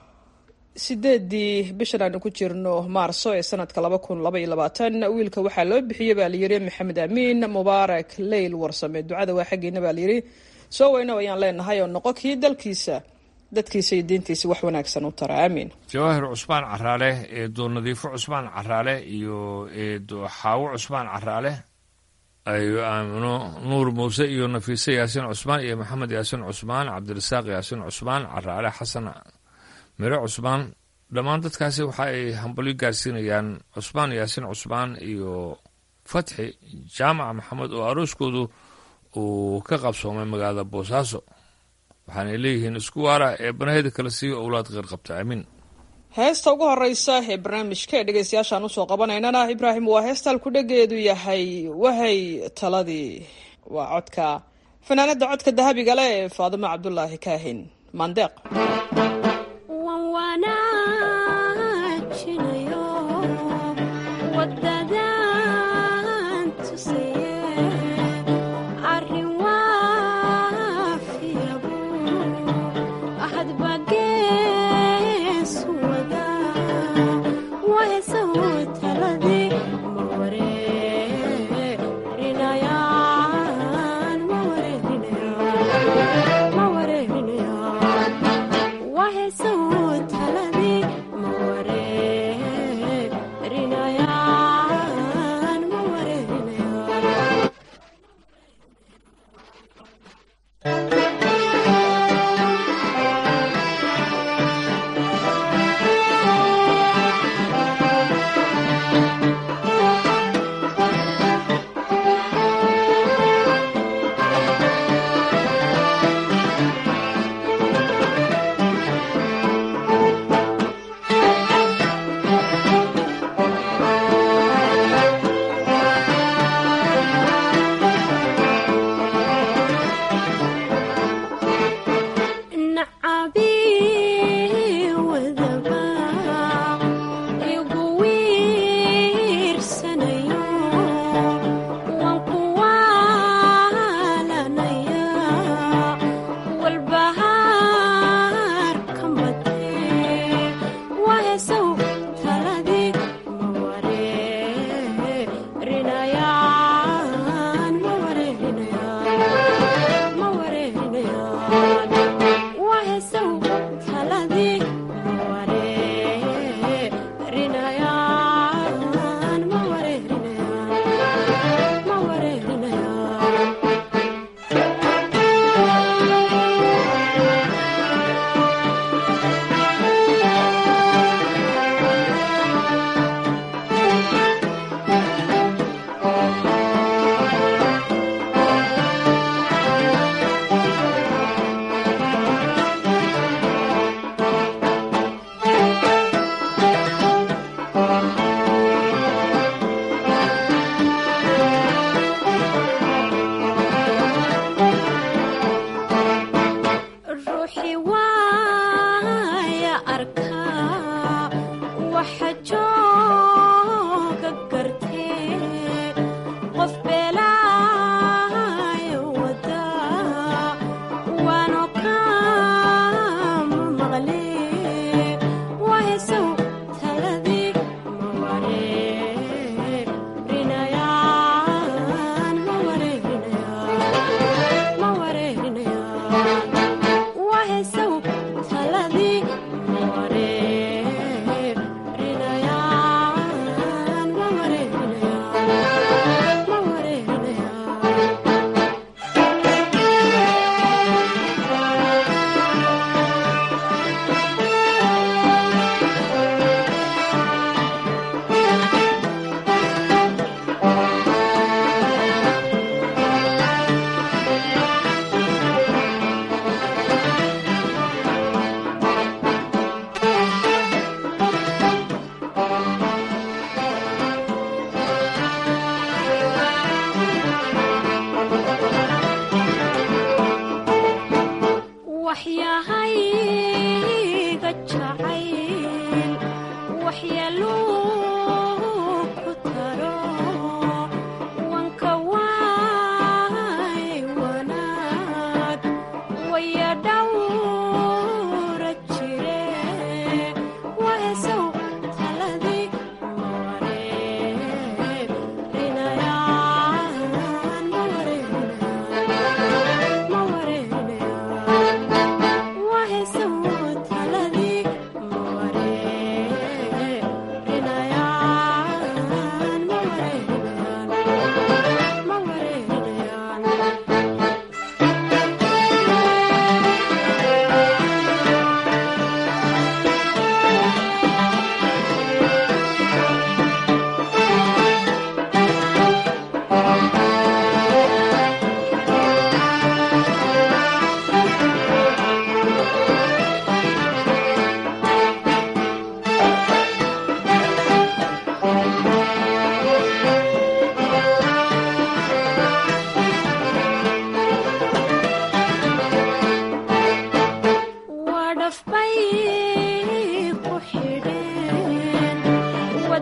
sideedii bishan aanu ku jirno maarso ee sanadka laba kun laba iyo labaatan wiilka waxaa loo bixiyey baa layiri maxamed amiin mubaarak leyl warsame ducada waa xaggeena baa layiri soo weyno ayaan leenahay oo noqo kii dalkiisa dadkiisa iyo diintiisa wax wanaagsan u tara aamiin jawaahir cusmaan caraale eedo nadiifo cusmaan caraale iyo eedo xaawo cusmaan caraale ayo aamino nuur muuse iyo nafiise yaasiin cusmaan iyo maxamed yaasiin cusmaan cabdirasaaq yaasiin cusmaan caraale xasan mire cusmaan dhammaan dadkaasi waxa ay hambalyo gaarsiinayaan cusmaan yaasiin cusmaan iyo fatxi jaamac maxamed oo arooskoodu uu ka qabsoomay magaalada boosaaso waxaanay leeyihiin isku waara ee banaheda kala siiyo owlaad qeyr qabta aamiin heesta ugu horeysa ee barnaamijka ee dhegeystayaashaan usoo qabanaynana ibraahim waa heesta halkudhegeedu yahay wahay taladii waa codka fanaanada codka dahabiga leh ee faadimo cabdulaahi kaahin maandeeq Why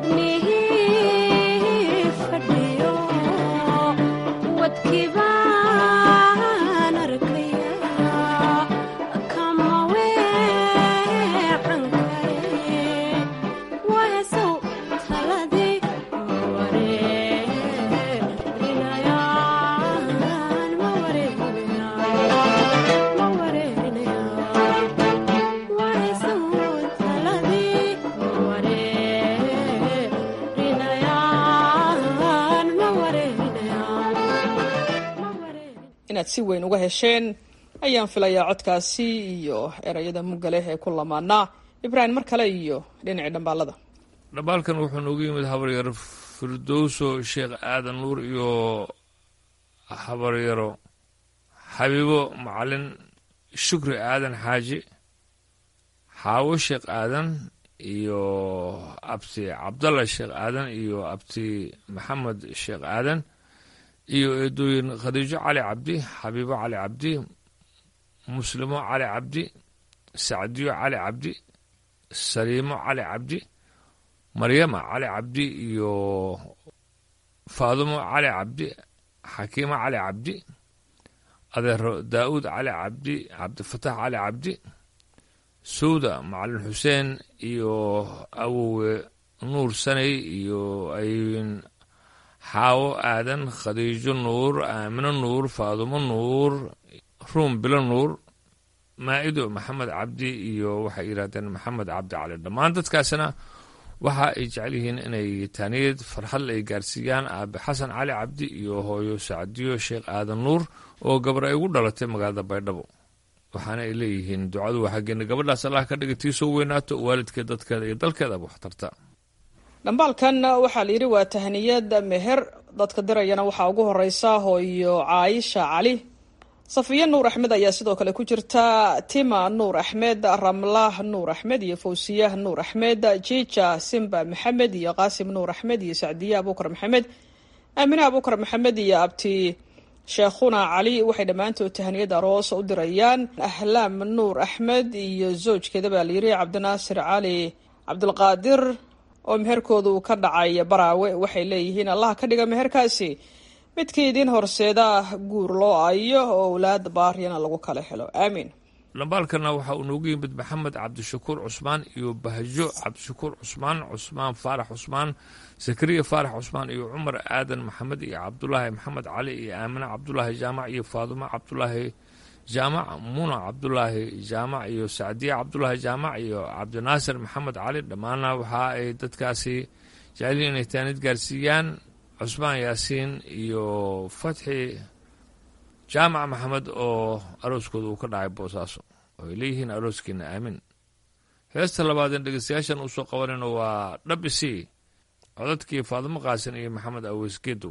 inaad si weyn uga hesheen ayaan filayaa codkaasi iyo erayada muggaleh ee ku lamaanaa ibraahim mar kale iyo dhinacii dhambaalada dhambaalkan wuxuu noogu yimid habaryaro firdowso sheekh aadan nuur iyo habaryaro xabiibo macalin shukri aadan xaaji xaawo sheekh aadan iyo abti cabdalla sheekh aadan iyo abti maxamed sheekh aadan iyo eedooyin khadiijo cali cabdi xabiibo cali cabdi muslimo cali cabdi sacdiyo cali cabdi saliimo cali cabdi maryama cali cabdi iyo faadumo cali cabdi xakiimo cali cabdi adeero daa'uud cali cabdi cabdifatax cali cabdi sowda macalin xuseen iyo awowe nuur sanay iyo ayn xaawo aadan khadiijo nuur aamino nuur faadumo nuur ruum bilo nuur maa'ido maxamed cabdi iyo waxay yidhahdeen maxamed cabdi cali dhammaan dadkaasina waxa ay jecel yihiin inay taaniyad farxadle ay gaarsiiyaan aabe xasan cali cabdi iyo hooyo sacdiyo sheekh aadan nuur oo gabar ay ugu dhalatay magaalada baydhabo waxaana ay leeyihiin ducadu waa xaggeena gabadhaas allah ka dhiga tii soo weynaato waalidkeed dadkeeda iyo dalkeedaba wax tarta dhambaalkan waxaa la yidhi waa tahniyad meher dadka dirayana waxaa ugu horeysa hooyo caayisha cali safiya nuur axmed ayaa sidoo kale ku jirta tima nuur axmed ramlah nuur axmed iyo fawsiya nuur axmed jiija simba maxamed iyo qaasim nuur axmed iyo sacdiye abuukar maxamed aamine abuukar maxamed iyo abti sheekhuna cali waxay dhammaantood tahniyad aroos u dirayaan ahlaam nuur axmed iyo zoojkeeda baa layidhi cabdinaasir cali cabdulqaadir oo meherkooda uu ka dhacay baraawe waxay leeyihiin allah ka dhiga meherkaasi midkii idiin horseeda guur loo ayo oo owlaad baaryana lagu kala helo aamiin dhambaalkana waxa uu noogu yimid maxamed cabdishakuur cusmaan iyo bahjo cabdishakuur cusmaan cusmaan faarax cusmaan zakariya faarax cusmaan iyo cumar aadan maxamed iyo cabdulaahi maxamed cali iyo aamine cabdulaahi jaamac iyo faadumo cabdulaahi jaamac muna cabdulaahi jaamac iyo sacdiye cabdulaahi jaamac iyo cabdinaasir maxamed cali dhammaana waxa ay dadkaasi jeceliin inay taanid gaarsiiyaan cusmaan yaasiin iyo fatxi jaamac maxamed oo arooskooda uu ka dhacay boosaaso oo ay leeyihiin arooskiina aamin heesta labaadeen dhegeystayaashan uu soo qabanayno waa dhabisi codadkii faadimo qaasin iyo maxamed aweys geedow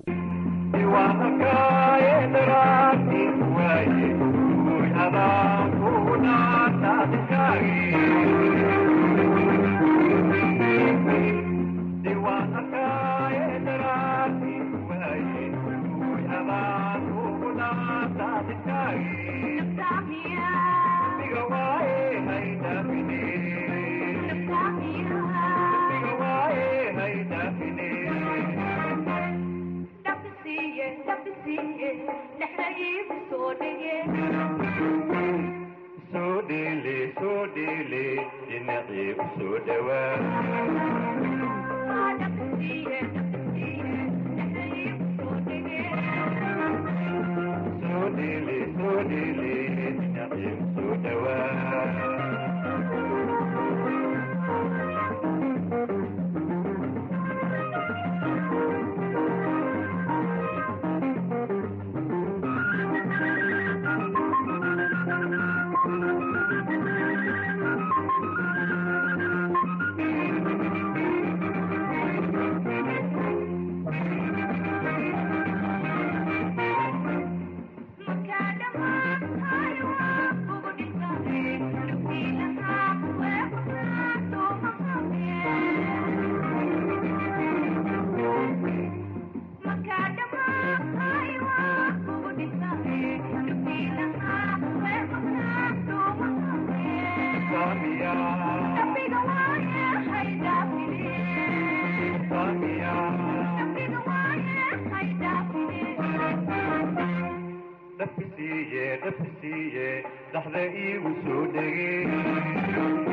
dabkisiiye dhaxda iigu soo dhege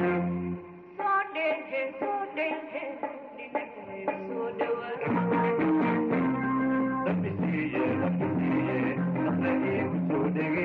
dabkisiiye dabkisiiye dhaxda iigu soo dhege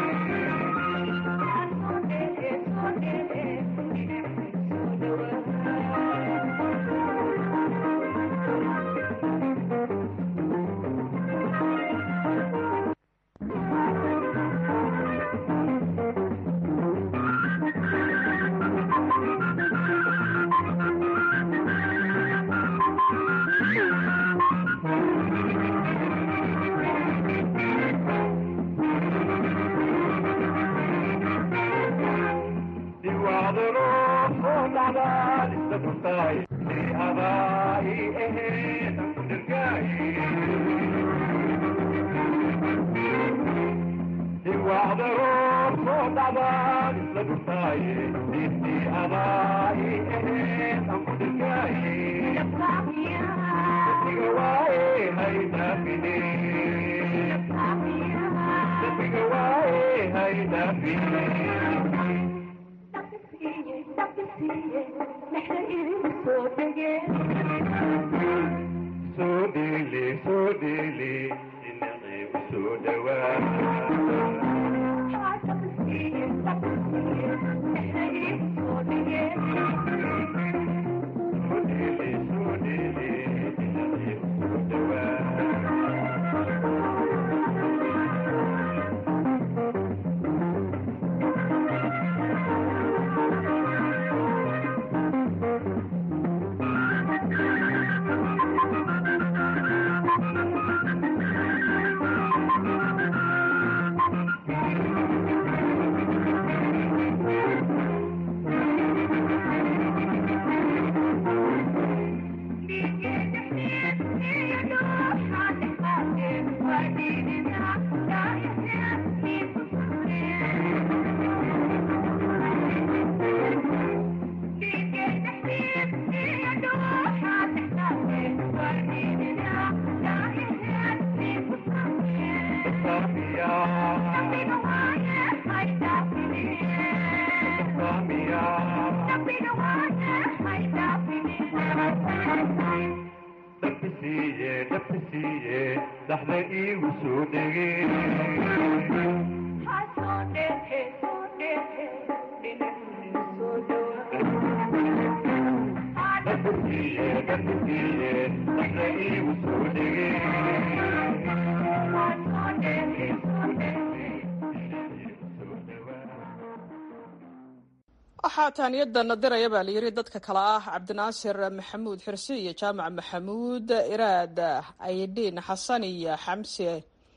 waxaa taaniyadana diraya baa layidhi dadka kale ah cabdinaasir maxamuud xirsi iyo jaamac maxamuud iraad aydiin xasan iyo xamse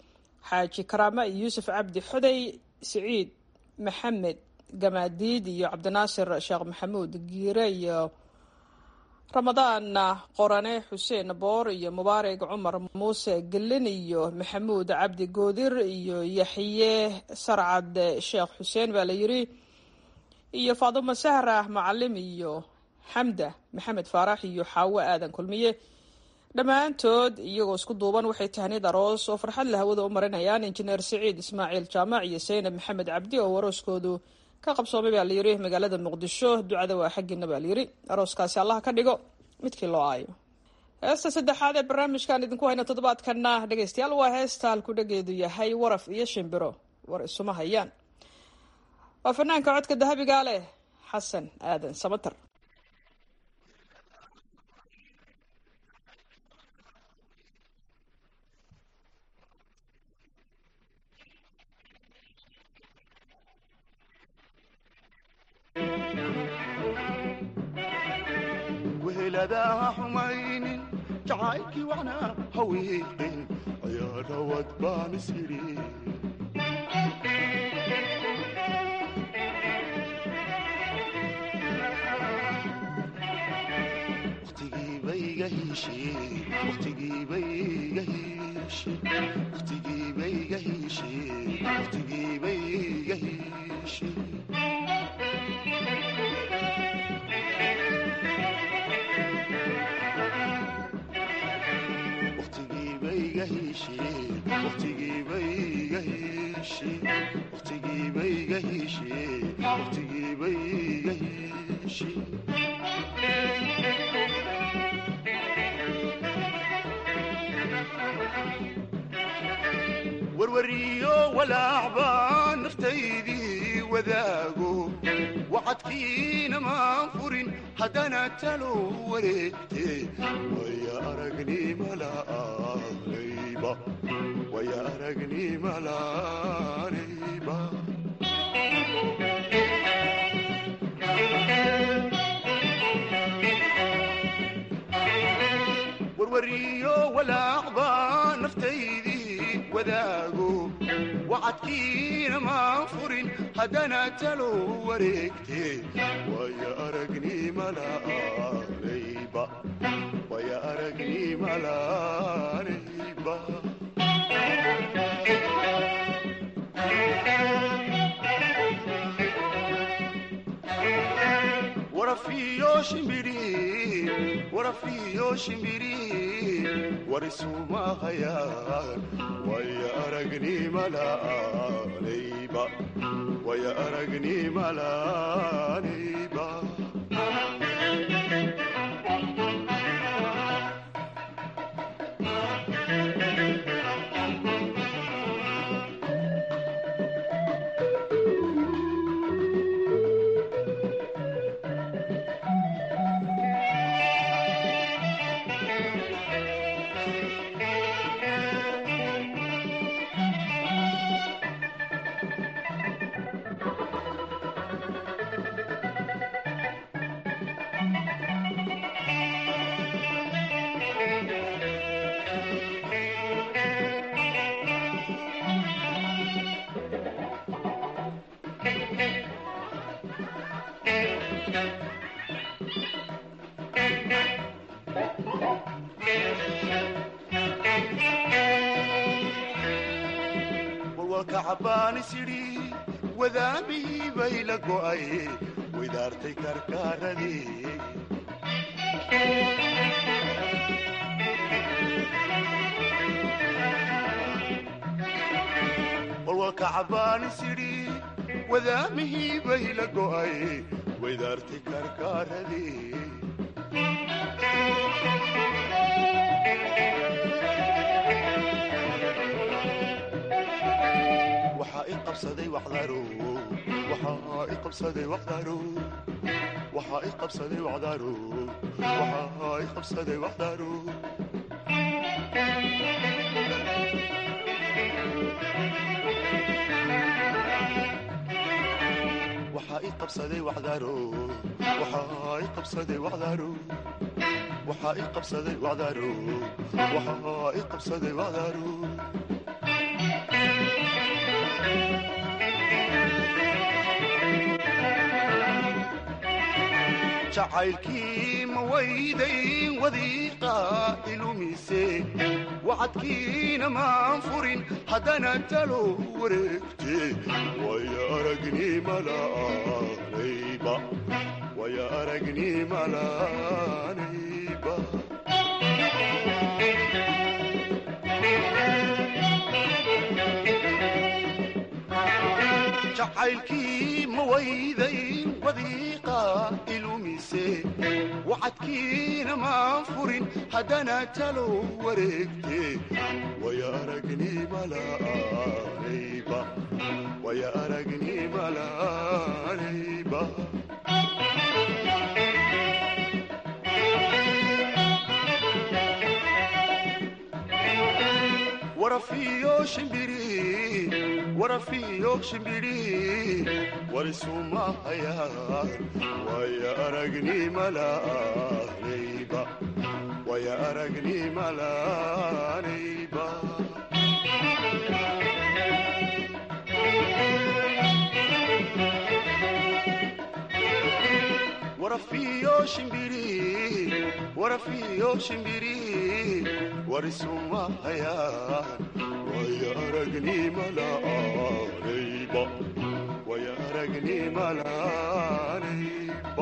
xaaji karaama iyo yuusuf cabdi xoday siciid maxamed gamaadiid iyo cabdinaasir sheekh maxamuud giire iyo ramadaan qorane xuseen boor iyo mubaarig cumar muuse gelin iyo maxamuud cabdi goodir iyo yaxye sarcad sheekh xuseen baa layidhi iyo faadumo sahra macalim iyo xamda maxamed faarax iyo xaawo aadan kulmiye dhammaantood iyagoo isku duuban waxay tahniyad aroos oo farxad la hawada u marinayaan injineer siciid ismaaciil jaamac iyo saynab maxamed cabdi oo arooskoodu ka qabsoomay baa layidhi magaalada muqdisho ducada waa xaggiina baa layidhi arooskaasi allah ka dhigo midkii loo aayo heesta saddexaad ee barnaamijkan idinku hayna toddobaadkana dhegeystayaal waa heesta halku dhageedu yahay waraf iyo shimbiro war isuma hayaan waa fanaanka codka dahabigaa leh xasan aadan samater weheladaha xumaynin jacaylkii wacnaa hawiiqin ayaa rawad baan isiri hiishe waqtigiiba iga hiishe waqtigiiba iga hiishe warwariyo walaacbaa naftaydii wadaago wacadkiina maan furin haddana talo wareegte waya aragnimalaanayba waya aragnimalaanayba warwariyo walaacbaa naftaydii wadaago wacadkiina maan furin haddana talo wareegte waya aragnimalaanayba waya aragnimalaanayba warafiyo shimbiri warafiyo shimbiri warisumahayaan waya aragnimalaanayba waya aragnimalaanayba walwalka cabbaanis yidhi wadaamihii bay la go'ay waydaartay karkaaradii walwalka cabbaanis yidhi wadaamihii bay la go'ay waydaartay karkaaradii waxaa i qabsaday wacdaro waxaa i qabsaday wacdaro waxaa i qabsaday wacdaro waxaa i qabsaday wacdaro waxaa i qabsaday wacdaro waxaa i qabsaday wacdaro waxaa i qabsaday wacdaro waxaa i qabsaday wacdaro jacaylkii ma waydayn wadiiqa ilumise wacadkiina maan furin haddana talo wareegte waya aragnimalaanayba waya aragnimalaanayba jacaylkii ma waydayn wadiiqa ilumise wacadkiina maan furin haddana talo wareegte waya aragnimalaanayba waya aragnimalaanayba warafiyo shimbiri warafiyo shimbiri warisumahayaan waya aragnimalaanayba waya aragnimalaanayba warafiyo shimbiri warafiyo shimbiri warisumahayaan waya aragnimalaanayba waya aragnimalaanayba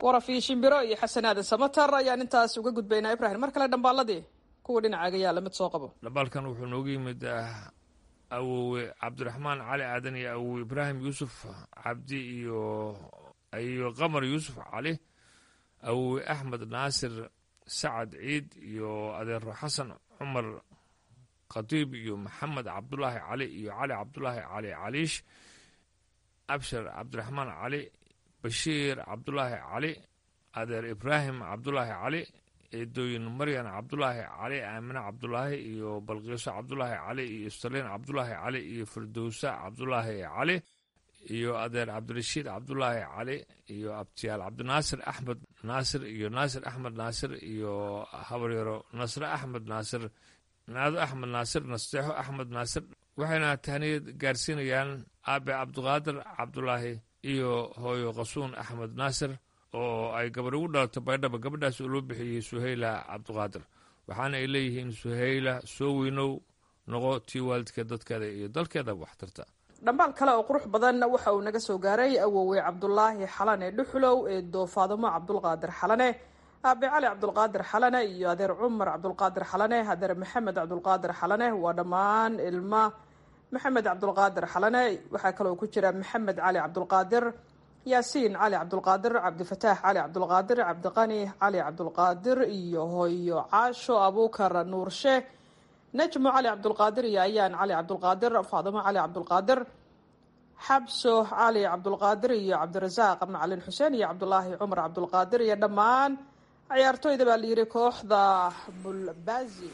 waraf iyo shimbiro iyo xasan aadan samatar ayaan intaas uga gudbaynaa ibrahim mar kale dhambaaladii kuwa dhinacaaga yaalla mid soo qabo dhambaalkan wuxuu noogu yimid awowe cabdiraxmaan cali aadan iyo awowe ibraahim yuusuf cabdi iyo iyo qamar yuusuf cali awowe axmed naasir sacad ciid iyo adeero xasan cumar khatiib iyo maxamed cabdulaahi cali iyo cali cabdulaahi cali caliish abshir cabdiraxmaan cali bashiir cabdulaahi cali adeer ibraahim cabdulaahi cali eedooyin maryan cabdulaahi cali aamine cabdulaahi iyo balqiiso cabdulaahi cali iyo saliin cabdulaahi cali iyo firdowsa cabdulaahi cali iyo adeer cabdirashiid cabdulaahi cali iyo abtiyaal cabdinaasir axmed naasir iyo naasir axmed naasir iyo habaryaro nasre axmed naasir naado axmed naasir nasteexo axmed naasir waxayna tahniyad gaarsiinayaan aabe cabdiqaadir cabdulaahi iyo hooyo qasuun axmed naasir oo ay gabar ugu dhalato baydhaba gabadhaas oo loo bixiyey suhayla cabdiqaadir waxaana ay leeyihiin suhayla soo weynow noqo tii waalidka dadkeeda iyo dalkeeda waxtarta dhambaal kale oo qurux badan waxa uu naga soo gaaray awowe cabdulaahi xalane dhuxulow ee doofaadamo cabdulqaadir xalane aabe cali cabdulqaadir xalane iyo adeer cumar cabdulqaadir xalane adeer maxamed cabdulqaadir xalane waa dhammaan ilma maxamed cabdulqaadir xalane waxaa kaloo ku jira maxamed cali cabdulqaadir yaasiin cali cabdulqaadir cabdifataax cali cabdulqaadir cabdiqani cali cabdulqaadir iyo hooyo caasho abuukar nuurshe najmo cali cabdulqaadir iyo ayaan cali cabdulqaadir faadimo cali cabdulqaadir xabso cali cabdulqaadir iyo cabdirasaaq macalin xuseen iyo cabdulaahi cumar cabdulqaadir iyo dhammaan ciyaartooyda baa layidhi kooxda bulbazi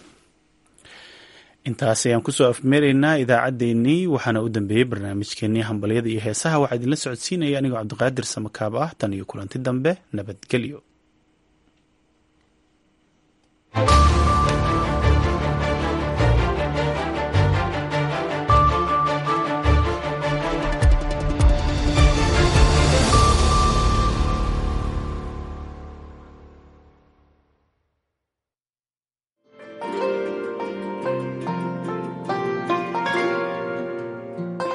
intaas ayaan kusoo afmeeraynaa idaacaddeenii waxaana u dambeeyey barnaamijkeenii hambalyada iyo heesaha waxaa idinla socodsiinaya anigoo cabdiqaadir samakaab ah tan iyo kulanti dambe nabadgelyo